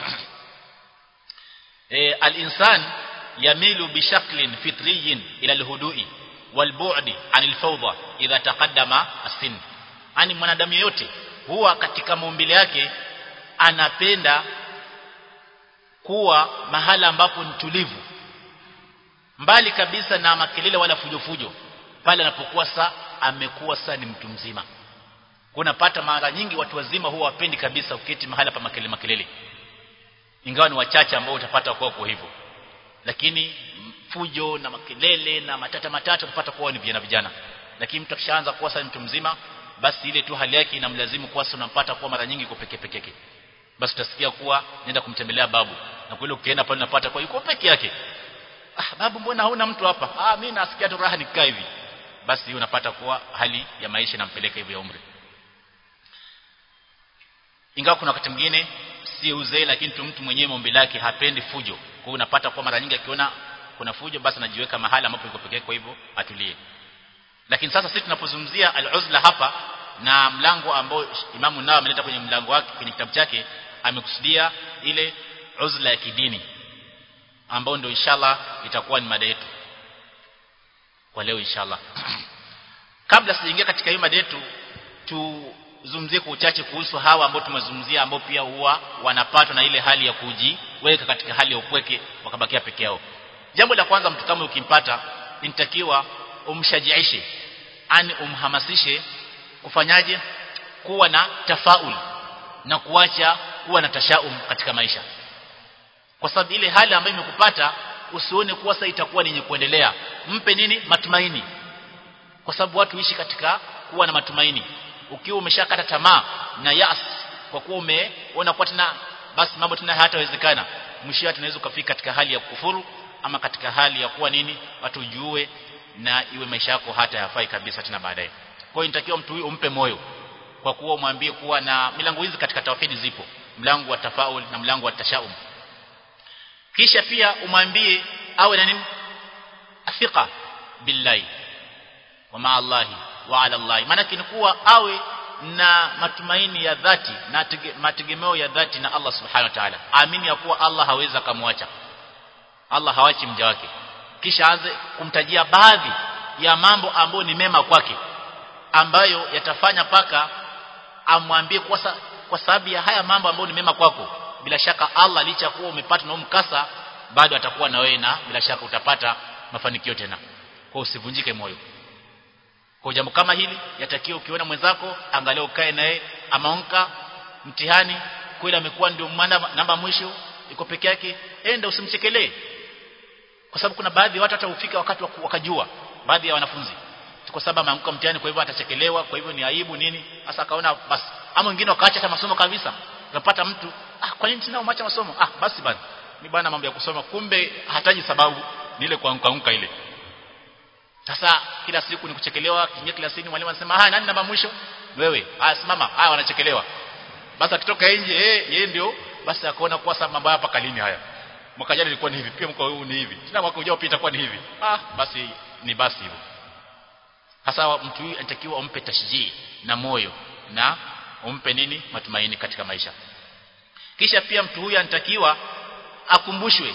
e, al-insan yamilu bishaklin fitriyin ila al-hudu'i wal-bu'di 'anil fawda idha taqaddama as-sin ani mwanadamu yeyote huwa katika maumbile yake anapenda kuwa mahala ambapo ni tulivu mbali kabisa na makelele wala fujofujo pale anapokuwa sa amekuwa sa ni mtu mzima kunapata mara nyingi watu wazima huwa wapendi kabisa uketi mahala pa makelele makelele ingawa ni wachache ambao utapata kwa kwa hivyo lakini fujo na makelele na matata matata utapata kuwa ni vijana vijana lakini mtu akishaanza kuwa sasa mtu mzima basi ile tu hali yake inamlazimu kuwa sasa unampata kuwa mara nyingi kwa peke peke yake basi utasikia kuwa nenda kumtembelea babu na kweli ukienda pale unapata kwa yuko peke yake ah babu mbona hauna mtu hapa ah mimi nasikia tu raha nikaa hivi basi unapata kuwa hali ya maisha inampeleka hivyo ya umri ingawa kuna wakati mwingine si uzee lakini tu mtu mwenyewe mombe lake hapendi fujo kwa hiyo unapata kwa mara nyingi akiona kuna fujo basi anajiweka mahali ambapo yuko pekee kwa hivyo atulie lakini sasa sisi tunapozungumzia al-uzla hapa na mlango ambao Imamu nao ameleta kwenye mlango wake kwenye kitabu chake amekusudia ile uzla ya kidini ambao ndio inshallah itakuwa ni mada yetu kwa leo inshallah kabla sijaingia katika hiyo mada yetu tuzungumzie kwa uchache kuhusu hawa ambao tumezungumzia ambao pia huwa wanapatwa na ile hali ya kujiweka katika hali ya upweke wakabakia peke yao jambo la kwanza mtu kama ukimpata inatakiwa umshajiishe ani umhamasishe kufanyaje kuwa na tafaul na kuacha kuwa na tashaum katika maisha kwa sababu ile hali ambayo imekupata usione kuwa sasa itakuwa ni yenye kuendelea mpe nini matumaini kwa sababu watu ishi katika kuwa na matumaini ukiwa umeshakata tamaa na yas kwa kuwa umeona kwa tena basi mambo tena hayatawezekana mwisho wake tunaweza kufika katika hali ya kufuru ama katika hali ya kuwa nini watu ujue na iwe maisha yako hata yafai kabisa tena baadaye kwa hiyo inatakiwa mtu huyu umpe moyo kwa kuwa umwambie kuwa na milango hizi katika tauhidi zipo mlango wa tafaul na mlango wa tashaum kisha pia umwambie awe na nini afiqa billahi wa ma Allahi wa ala Allahi maana kuwa awe na matumaini ya dhati na mategemeo ya dhati na Allah subhanahu wa ta'ala amini ya kuwa Allah hawezi akamwacha Allah hawachi mja wake kisha aanze kumtajia baadhi ya mambo ambayo ni mema kwake ambayo yatafanya paka amwambie kwa, sa, kwa sababu ya haya mambo ambayo ni mema kwako bila shaka Allah licha kuwa umepata na mkasa bado atakuwa na wewe na bila shaka utapata mafanikio tena kwa usivunjike moyo kwa jambo kama hili yatakiwa ukiona mwenzako angalia ukae naye amaonka mtihani kweli amekuwa ndio namba mwisho iko peke yake enda usimchekelee kwa sababu kuna baadhi ya watu hata ufika wakati wakajua baadhi ya wanafunzi kwa sababu ameanguka mtihani kwa hivyo atachekelewa kwa hivyo ni aibu nini sasa akaona basi ama wengine wakaacha hata masomo kabisa unapata mtu ah kwa nini tena umeacha masomo ah basi bana ni bana mambo ya kusoma kumbe hataji sababu ni ile kuanguka ile sasa kila siku ni kuchekelewa kingia kila siku mwalimu anasema haya nani namba mwisho wewe haya simama haya wanachekelewa basi akitoka nje eh yeye ndio basi akaona kwa sababu mambo hapa kalini haya mwaka jana ilikuwa ni hivi pia mwaka huu ni hivi tena mwaka ujao pia itakuwa ni hivi ah basi ni basi hivyo hasa mtu huyu anatakiwa umpe tashjii na moyo na umpe nini matumaini katika maisha kisha pia mtu huyu anatakiwa akumbushwe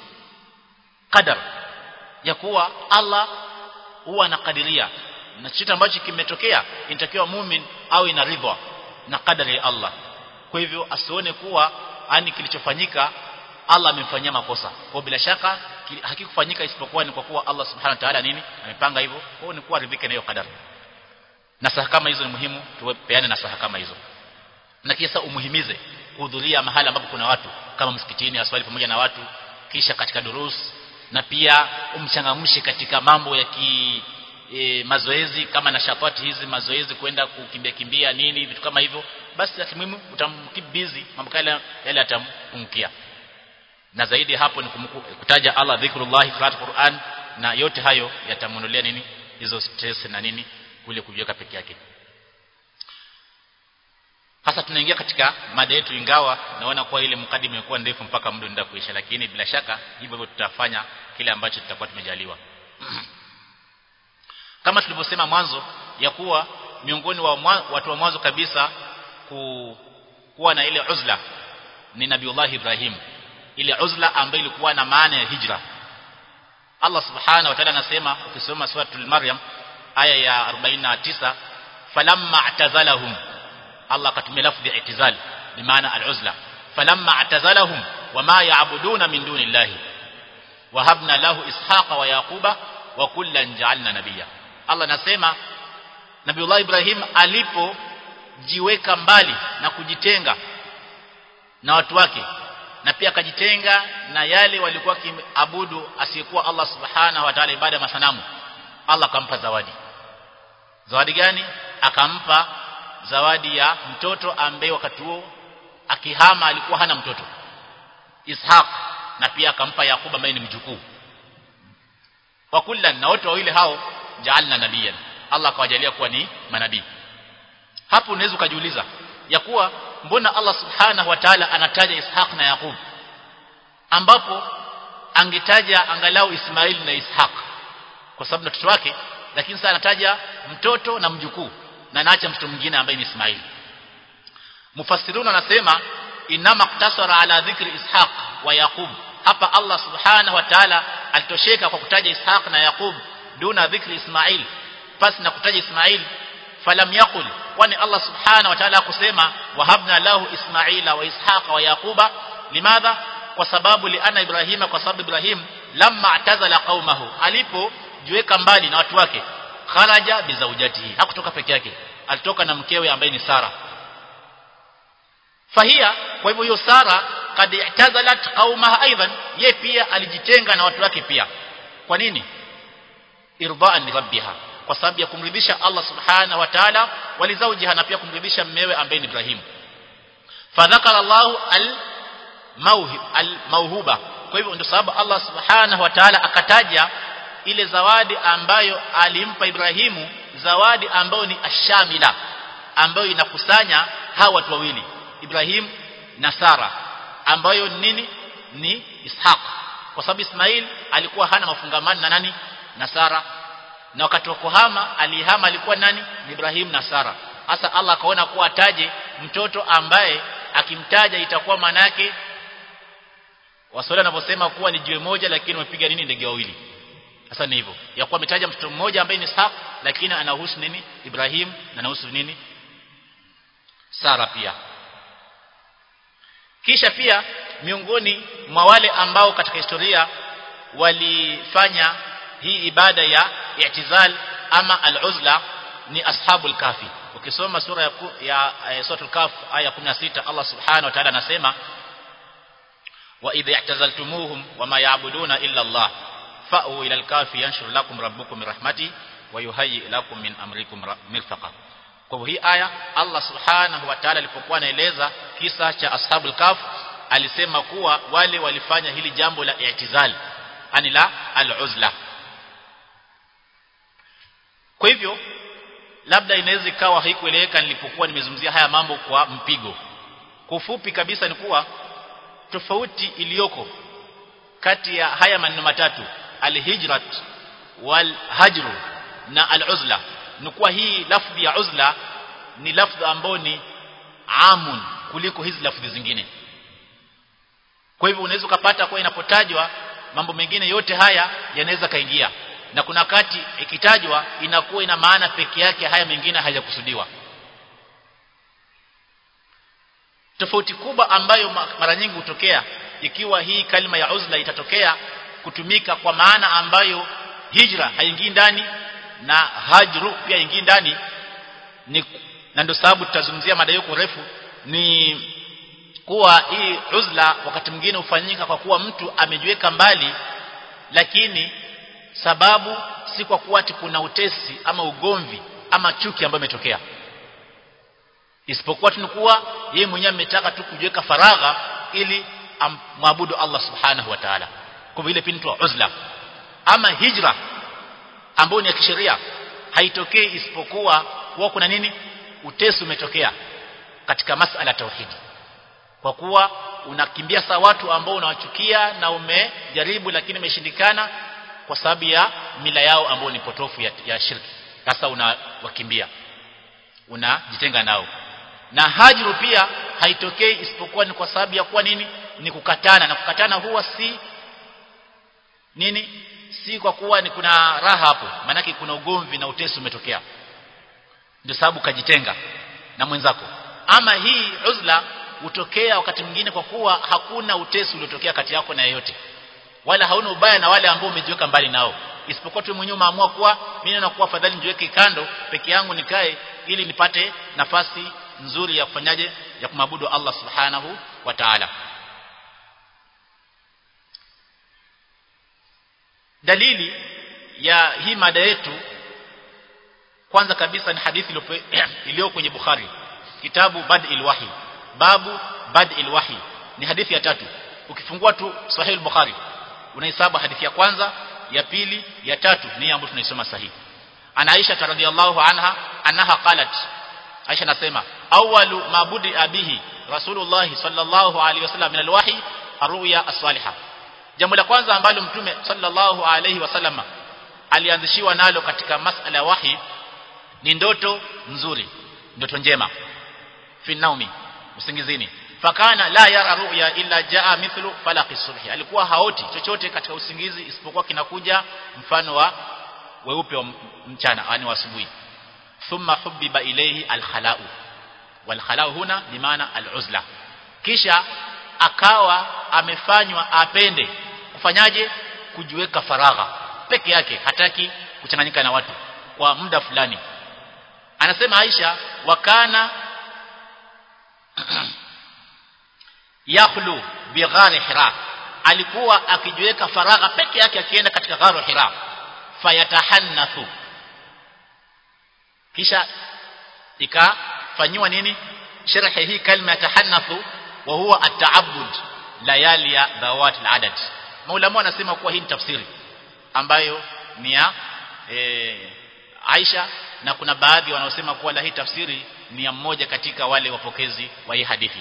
qadar ya kuwa Allah huwa anakadiria na chochote ambacho kimetokea inatakiwa mumin au ina ridha na kadari ya Allah kwa hivyo asione kuwa ani kilichofanyika Allah amemfanyia makosa kwa bila shaka hakikufanyika isipokuwa ni kwa kuwa Allah subhanahu wa ta'ala nini amepanga hivyo kwa ni kuwa ridhike na hiyo kadari na saha kama hizo ni muhimu tupeane na saha kama hizo na kisha umuhimize kuhudhuria mahali ambapo kuna watu kama msikitini aswali pamoja na watu kisha katika durus na pia umchangamshe katika mambo ya ki e, mazoezi kama na shafati hizi mazoezi kwenda kukimbia kimbia nini vitu kama hivyo basi akimuhimu utamkeep busy mambo kale yale atampungukia na zaidi hapo ni kutaja Allah dhikrullah qiraat Qur'an na yote hayo yatamuondolea nini hizo stress na nini kule kujiweka peke yake sasa tunaingia katika mada yetu ingawa naona kuwa ile mkadimu imekuwa ndefu mpaka muda ndio kuisha lakini bila shaka hivyo hivyo tutafanya kile ambacho tutakuwa tumejaliwa kama tulivyosema mwanzo ya kuwa miongoni wa mwa, watu wa mwanzo kabisa ku, kuwa na ile uzla ni Nabiullah Ibrahim ile uzla ambayo ilikuwa na maana ya hijra Allah subhanahu wa ta'ala anasema ukisoma suratul Maryam aya ya 49 falamma atazalahum Allah akatumia lafzi ya itizal bimaana al-uzla falamma atazalahum wama ya'buduna min dunillahi wahabna lahu ishaqa wa yaquba wa kullan ja'alna nabiyya Allah anasema Nabiullah Ibrahim alipojiweka mbali na kujitenga na watu wake na pia akajitenga na yale walikuwa kiabudu asiyekuwa Allah subhanahu wa ta'ala ibada masanamu Allah akampa zawadi zawadi gani akampa zawadi ya mtoto ambaye wakati huo akihama alikuwa hana mtoto Ishaq na pia akampa Yakuba ambaye ni mjukuu wa kullan na wote wawili hao jaalna nabiyan Allah akawajalia kuwa ni manabii hapo unaweza ukajiuliza ya kuwa mbona Allah subhanahu wa ta'ala anataja Ishaq na Yakub ambapo angetaja angalau Ismail na Ishaq kwa sababu mtoto wake lakini sasa anataja mtoto na mjukuu na anaacha mtoto mwingine ambaye ni Ismail mufassiruna anasema inama ktasara ala dhikri Ishaq wa Yaqub hapa Allah subhanahu wa ta'ala alitosheka kwa kutaja Ishaq na Yaqub duna dhikri Ismail pasi na kutaja Ismail falam yaqul kwani Allah subhanahu wa ta'ala kusema wahabna lahu Ismaila wa Ishaqa wa Yaquba limadha kwa sababu liana Ibrahima kwa sababu Ibrahim lamma atazala qaumahu alipojiweka mbali na watu wake kharaja bizaujatihi hakutoka peke yake alitoka na mkewe ambaye ni Sara fahia kwa hivyo hiyo Sara qad i'tazalat qaumaha aidan ye pia alijitenga na watu wake pia kwa nini irdaan li rabbiha kwa sababu ya kumridhisha Allah subhanahu wa ta'ala walizaujiha na pia kumridhisha mmewe ambaye ni Ibrahim fadhakara Allah al mauhib al mauhuba kwa hivyo ndio sababu Allah subhanahu wa ta'ala akataja ile zawadi ambayo alimpa Ibrahimu zawadi ambayo ni ashamila ambayo inakusanya hawa watu wawili Ibrahim na Sara ambayo nini ni Ishaq kwa sababu Ismail alikuwa hana mafungamano na nani na Sara na wakati wa kuhama alihama alikuwa nani ni Ibrahim na Sara hasa Allah akaona kuwa ataje mtoto ambaye akimtaja itakuwa maana yake Waswahili wanaposema kuwa ni jiwe moja lakini wamepiga nini ndege wawili sasa ni hivyo ya kuwa ametaja mtoto mmoja ambaye ni Ishaq lakini anahusu nini Ibrahim na anahusu nini Sara pia kisha pia miongoni mwa wale ambao katika historia walifanya hii ibada ya i'tizal ama al-uzla ni ashabul kafi ukisoma sura ya, ya, ya suratul kaf aya 16 Allah subhanahu wa ta'ala anasema wa idh i'tazaltumuhum wama ya'buduna illa Allah fa'u ila al-kafi yanshur lakum rabbukum min rahmati wa yuhayyi lakum min amrikum mirfaqa kwa hivyo hii aya Allah subhanahu wa ta'ala alipokuwa anaeleza kisa cha ashabul kaf alisema kuwa wale walifanya hili jambo la i'tizal ani la al-uzla kwa hivyo labda inaweza ikawa haikueleweka nilipokuwa nimezungumzia haya mambo kwa mpigo kwa ufupi kabisa ni kuwa tofauti iliyoko kati ya haya maneno matatu alhijrat walhajru na aluzla ni kuwa hii lafdhi ya uzla ni lafdhi ambayo ni amun kuliko hizi lafdhi zingine kwa hivyo unaweza ukapata kwa inapotajwa mambo mengine yote haya yanaweza kaingia na kuna wakati ikitajwa inakuwa ina maana peke yake haya mengine hayakusudiwa tofauti kubwa ambayo mara nyingi hutokea ikiwa hii kalima ya uzla itatokea kutumika kwa maana ambayo hijra haingii ndani na hajru pia ingii ndani ni na ndio sababu tutazungumzia mada hiyo kwa urefu ni kuwa hii uzla wakati mwingine hufanyika kwa kuwa mtu amejiweka mbali lakini sababu si kwa kuwa ati kuna utesi ama ugomvi ama chuki ambayo imetokea isipokuwa tunakuwa yeye mwenyewe ametaka tu kujiweka faragha ili amwabudu Allah subhanahu wa ta'ala kwa vile pintu uzla ama hijra ambayo ni ya kisheria haitokei isipokuwa kuwa kuna nini utesi umetokea katika masala tauhidi kwa kuwa unakimbia saa watu ambao unawachukia na umejaribu lakini imeshindikana kwa sababu ya mila yao ambao ni potofu ya, ya shirki sasa unawakimbia unajitenga nao na hajru pia haitokei isipokuwa ni kwa sababu ya kuwa nini ni kukatana na kukatana huwa si nini si kwa kuwa ni kuna raha hapo maanake kuna ugomvi na utesi umetokea ndio sababu kajitenga na mwenzako ama hii uzla hutokea wakati mwingine kwa kuwa hakuna utesi uliotokea kati yako na yeyote wala hauna ubaya na wale ambao umejiweka mbali nao isipokuwa tu mwenyewe umeamua kuwa mimi nakuwa afadhali nijiweke kando peke yangu nikae ili nipate nafasi nzuri ya kufanyaje ya kumwabudu Allah subhanahu wa ta'ala dalili ya hii mada yetu kwanza kabisa ni hadithi iliyo kwenye Bukhari kitabu Bad'il Wahi babu Bad'il Wahi ni hadithi ya tatu ukifungua tu Sahih Bukhari unahesabu hadithi ya kwanza ya pili ya tatu ni ambayo tunaisoma sahihi ana Aisha radhiyallahu anha annaha qalat Aisha nasema awwalu mabudi abihi Rasulullah sallallahu alaihi wasallam min alwahi arruya as-salihah jambo la kwanza ambalo mtume sallallahu alaihi wasallam alianzishiwa nalo katika masala ya wahi ni ndoto nzuri ndoto njema fi naumi usingizini fakana la yara ru'ya illa jaa mithlu falaqi subhi alikuwa haoti chochote katika usingizi isipokuwa kinakuja mfano wa weupe wa mchana yani wa asubuhi thumma hubbiba ilayhi alkhala'u walkhala'u huna bimaana aluzla kisha akawa amefanywa apende kufanyaje kujiweka faragha peke yake hataki kuchanganyika na watu kwa muda fulani anasema Aisha wakana yakhlu bighari hira alikuwa akijiweka faragha peke yake akienda katika gharu hira fayatahannathu kisha ikafanyiwa nini sharhi hii kalima ya tahannathu wa huwa at-ta'abbud layali ya dhawat al-adad maulama wanasema kuwa hii ni tafsiri ambayo ni ya e, Aisha na kuna baadhi wanaosema kuwa la hii tafsiri ni ya mmoja katika wale wapokezi wa hii hadithi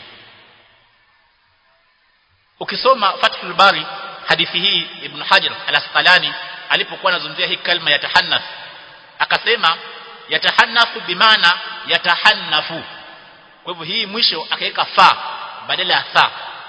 ukisoma Fathul Bari hadithi hii Ibn Hajar al-Asqalani alipokuwa anazungumzia hii kalima ya tahannath akasema yatahannafu bimaana yatahannafu kwa hivyo hii mwisho akaweka fa badala ya tha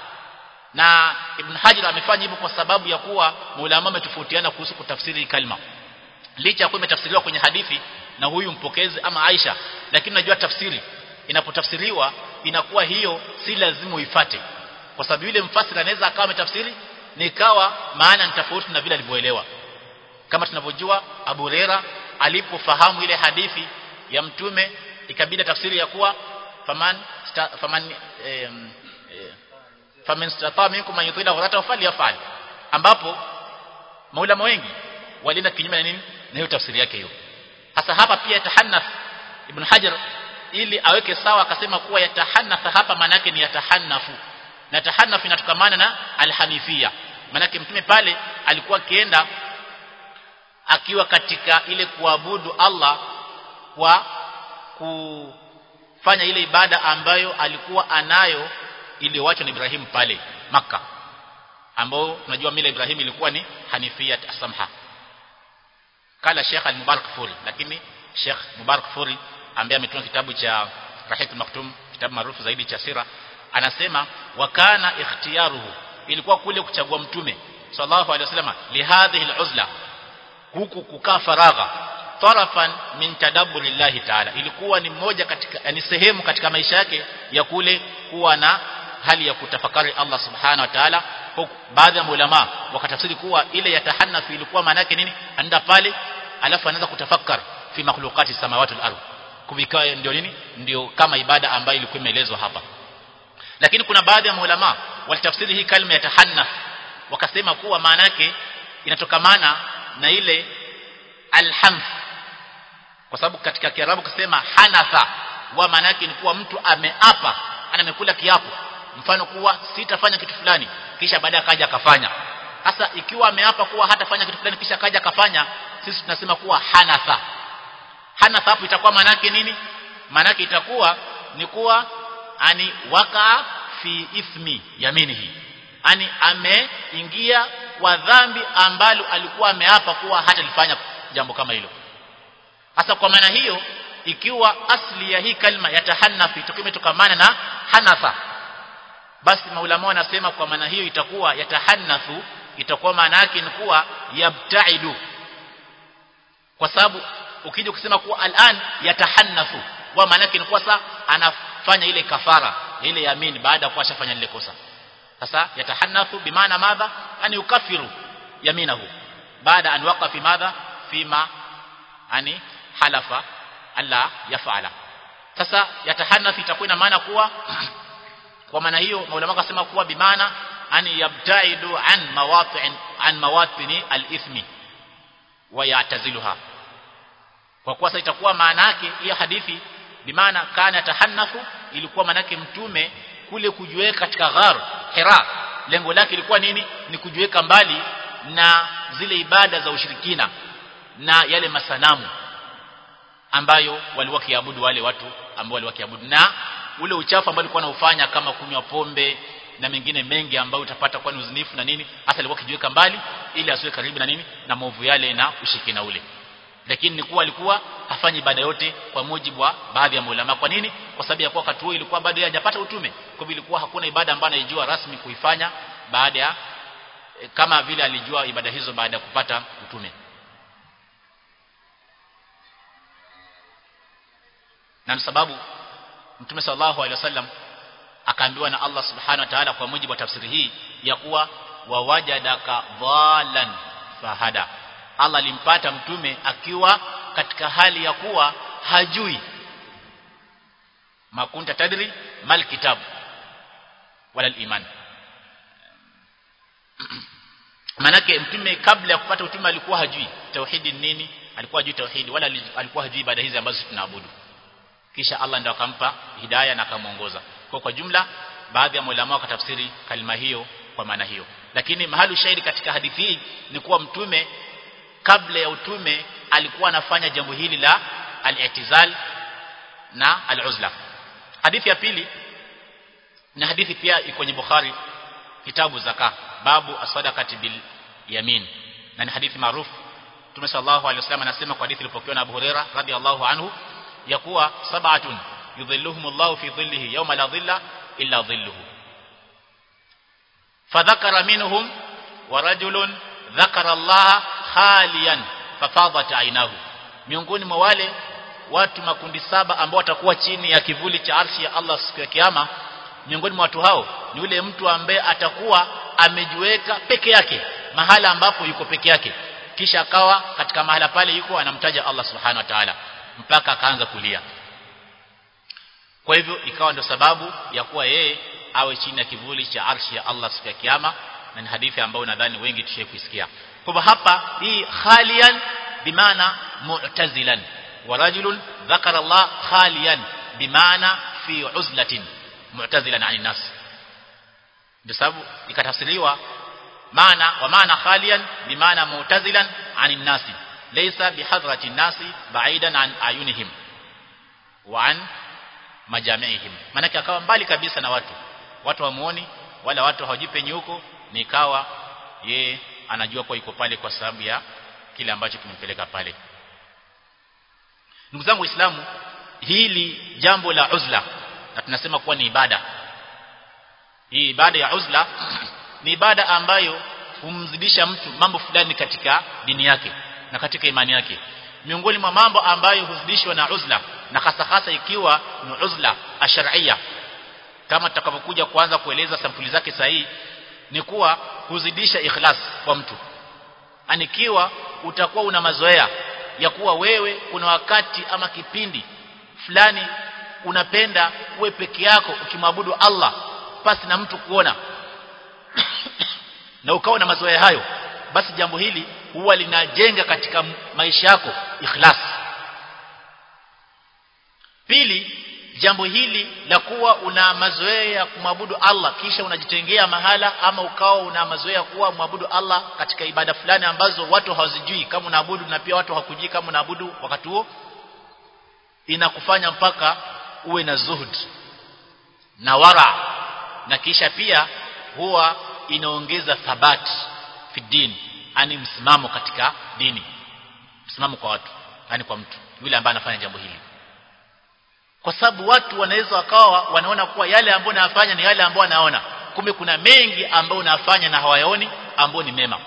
na Ibn Hajar amefanya hivyo kwa sababu ya kuwa maulama wametofautiana kuhusu kutafsiri kalima licha ya kuwa imetafsiriwa kwenye hadithi na huyu mpokezi ama Aisha lakini najua tafsiri inapotafsiriwa inakuwa hiyo si lazima uifate kwa sababu yule mfasiri anaweza akawa ametafsiri nikawa maana ni tofauti na vile alivyoelewa kama tunavyojua Abu Huraira alipofahamu ile hadithi ya mtume ikabidi tafsiri ya kuwa faman sta, faman eh, eh, faman stata minkum man yutila ghurata falyafal ambapo maulama wengi walienda kinyume na nini na hiyo tafsiri yake hiyo hasa hapa pia tahannath ibn hajar ili aweke sawa akasema kuwa yatahannath hapa maana yake ni yatahannafu na tahannaf inatokamana na alhanifia maana mtume pale alikuwa akienda akiwa katika ile kuabudu Allah kwa kufanya ile ibada ambayo alikuwa anayo iliyoachwa na Ibrahim pale maka ambao tunajua mila Ibrahim ilikuwa ni hanifia samha kala Sheikh al-Mubarak Furi lakini Sheikh Mubarak Furi ambaye ametunga kitabu cha Rahik al-Maktum kitabu maarufu zaidi cha sira anasema wakana ikhtiyaruhu ilikuwa kule kuchagua mtume sallallahu alaihi wasallam lihadhihi al-uzla huku kukaa faragha tarafan min tadabburi llahi taala ilikuwa ni moja katika ni sehemu katika maisha yake ya kule kuwa na hali ya kutafakari Allah subhanahu wa ta'ala baadhi ya ulama wakatafsiri kuwa ile ya tahannafi ilikuwa maana yake nini anda pale alafu anaanza kutafakar fi makhluqati samawati wal ardh kuvikaa ndio nini ndio kama ibada ambayo ilikuwa imeelezwa hapa lakini kuna baadhi ya ulama walitafsiri hii kalima ya tahannaf wakasema kuwa maana yake inatokamana na ile alhamf kwa sababu katika kiarabu kusema hanatha wa maana yake ni kuwa mtu ameapa ana amekula kiapo mfano kuwa sitafanya kitu fulani kisha baadaye akaja akafanya sasa ikiwa ameapa kuwa hatafanya kitu fulani kisha akaja akafanya sisi tunasema kuwa hanatha hanatha hapo itakuwa maana yake nini maana yake itakuwa ni kuwa ani waka fi ithmi yaminihi ani ameingia kwa dhambi ambalo alikuwa ameapa kuwa hatalifanya jambo kama hilo hasa kwa maana hiyo ikiwa asli ya hii kalma ya tahannafi imetokamana na hanatha basi maulama wanasema kwa maana hiyo itakuwa yatahannathu itakuwa maana yake ni kuwa yabtaidu kwa sababu ukija kusema kuwa al'an yatahannathu wa maana yake ni kuwa sasa anafanya ile kafara ile yamin baada ya kuwa ashafanya lile kosa sasa yatahannathu bimaana madha an yukafiru yaminahu baada an waqa fi madha fima ani halafa alla yafala sasa yatahannath itakuwa ina maana kuwa kwa maana hiyo maulama wakasema kuwa bimaana ani yabtaidu an mawatin an mawatini al-ithmi wa ya'taziluha kwa kuwa sasa itakuwa maana yake hiyo hadithi bimaana kana tahannafu ilikuwa maana yake mtume kule kujiweka katika ghar hira lengo lake ilikuwa nini ni kujiweka mbali na zile ibada za ushirikina na yale masanamu ambayo walikuwa kiabudu wale watu ambao walikuwa kiabudu na ule uchafu ambao alikuwa anaufanya kama kunywa pombe na mengine mengi ambayo utapata kwa uzinifu na nini hasa alikuwa kijiweka mbali ili asiwe karibu na nini na maovu yale na ushirikina ule lakini ni kuwa alikuwa hafanyi ibada yote kwa mujibu wa baadhi ya maulama kwa nini kwa sababu ya kuwa wakati huo ilikuwa bado hajapata utume kwa hivyo ilikuwa hakuna ibada ambayo anaijua rasmi kuifanya baada ya kama vile alijua ibada hizo baada ya kupata utume na sababu mtume sallallahu alaihi wasallam akaambiwa na Allah subhanahu wa ta'ala kwa mujibu wa tafsiri hii ya kuwa wawajadaka dhalan fahada Allah alimpata mtume akiwa katika hali ya kuwa hajui makunta tadri mal kitabu wala iman manake mtume kabla ya kupata utume alikuwa hajui tauhidi ni nini alikuwa hajui tauhidi wala alikuwa hajui ibada hizi ambazo tunaabudu kisha Allah ndio akampa hidayah na akamuongoza kwa kwa jumla baadhi ya maulama wakatafsiri kalima hiyo kwa maana hiyo lakini mahali shahidi katika hadithi hii ni kuwa mtume kabla ya utume alikuwa anafanya jambo hili la al-i'tizal na al-uzla hadithi ya pili na hadithi pia iko kwenye Bukhari kitabu zaka babu as-sadaqati bil yamin na ni hadithi maarufu Mtume sallallahu alaihi wasallam anasema kwa hadithi iliyopokewa na Abu Huraira radhiallahu anhu ya kuwa sab'atun yudhilluhumullahu fi dhillihi yawma la dhilla illa dhilluhu fadhakara minhum wa rajulun dhakara Allah khaliyan fafadat aynahu miongoni mwa wale watu makundi saba ambao watakuwa chini ya kivuli cha arshi ya Allah siku ya kiyama miongoni mwa watu hao ni yule mtu ambaye atakuwa amejiweka peke yake mahala ambapo yuko peke yake kisha akawa katika mahala pale yuko anamtaja Allah subhanahu wa ta'ala mpaka akaanza kulia kwa hivyo ikawa ndio sababu ya kuwa yeye awe chini ya kivuli cha arshi ya Allah siku ya kiyama na ni hadithi ambayo nadhani wengi tushaikuisikia kwa hivyo hapa hii khalian bimaana mu'tazilan wa rajulun dhakara Allah khalian bimaana fi uzlatin mu'tazilan 'anil nas ndio sababu ikatafsiriwa maana wa maana khalian bimaana mu'tazilan 'anil nas laysa bihadrati nasi ba'idan 'an ayunihim wa 'an majamiihim maana akawa mbali kabisa na watu watu wamuoni wala watu hawajipe huko nikawa ye anajua kwa iko pale kwa sababu ya kile ambacho kimempeleka pale ndugu zangu waislamu hili jambo la uzla na tunasema kuwa ni ibada hii ibada ya uzla ni ibada ambayo humzidisha mtu mambo fulani katika dini yake na katika imani yake miongoni mwa mambo ambayo huzidishwa na uzla na hasa hasa ikiwa ni uzla asharia kama tutakavyokuja kuanza kueleza sampuli zake sahihi ni kuwa huzidisha ikhlas kwa mtu anikiwa utakuwa una mazoea ya kuwa wewe kuna wakati ama kipindi fulani unapenda uwe peke yako ukimwabudu Allah pasi na mtu kuona na ukawa na mazoea hayo basi jambo hili huwa linajenga katika maisha yako ikhlas pili jambo hili la kuwa una mazoea ya kumwabudu Allah kisha unajitengea mahala ama ukawa una mazoea kuwa mwabudu Allah katika ibada fulani ambazo watu hawazijui kama unaabudu na pia watu hawakujui kama unaabudu wakati huo inakufanya mpaka uwe na zuhud na wara na kisha pia huwa inaongeza thabati fi dini ani msimamo katika dini msimamo kwa watu yani kwa mtu yule ambaye anafanya jambo hili kwa sababu watu wanaweza wakawa wanaona kuwa yale ambayo nayafanya ni yale ambayo wanaona kumbe kuna mengi ambayo unafanya na hawayaoni ambayo ni mema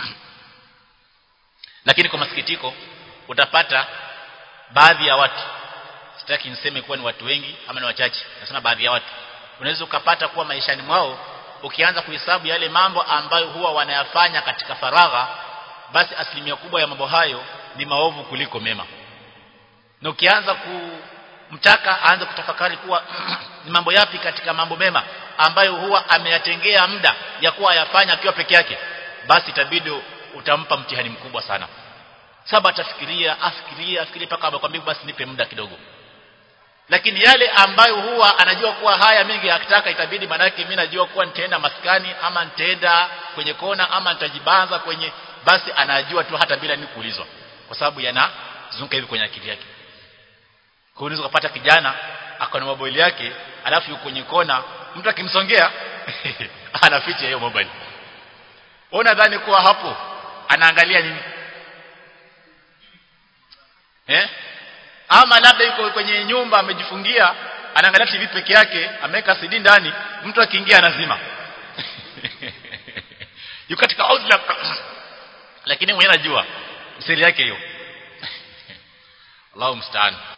lakini kwa masikitiko utapata baadhi ya watu sitaki niseme kuwa ni watu wengi ama ni wachache nasema baadhi ya watu unaweza ukapata kuwa maishani mwao ukianza kuhesabu yale mambo ambayo huwa wanayafanya katika faragha basi asilimia kubwa ya mambo hayo ni maovu kuliko mema na ukianza kumtaka aanze kutafakari kuwa ni mambo yapi katika mambo mema ambayo huwa ameyatengea muda ya kuwa ayafanya akiwa peke yake basi itabidi utampa mtihani mkubwa sana saba atafikiria afikiria afikiria mpaka amekwambia basi nipe muda kidogo lakini yale ambayo huwa anajua kuwa haya mengi akitaka itabidi manake mimi najua kuwa nitaenda maskani ama nitaenda kwenye kona ama nitajibanza kwenye basi anajua tu hata bila ni kuulizwa kwa sababu yanazunguka hivi kwenye akili yake kwa unaweza kupata kijana akona mobile yake alafu yuko kwenye kona mtu akimsongea anaficha hiyo mobile ona dhani kuwa hapo anaangalia nini eh ama labda yuko kwenye nyumba amejifungia anaangalia TV peke yake ameweka CD ndani mtu akiingia anazima yuko katika uzla lakini mwenyewe anajua siri yake hiyo Allahu mstaan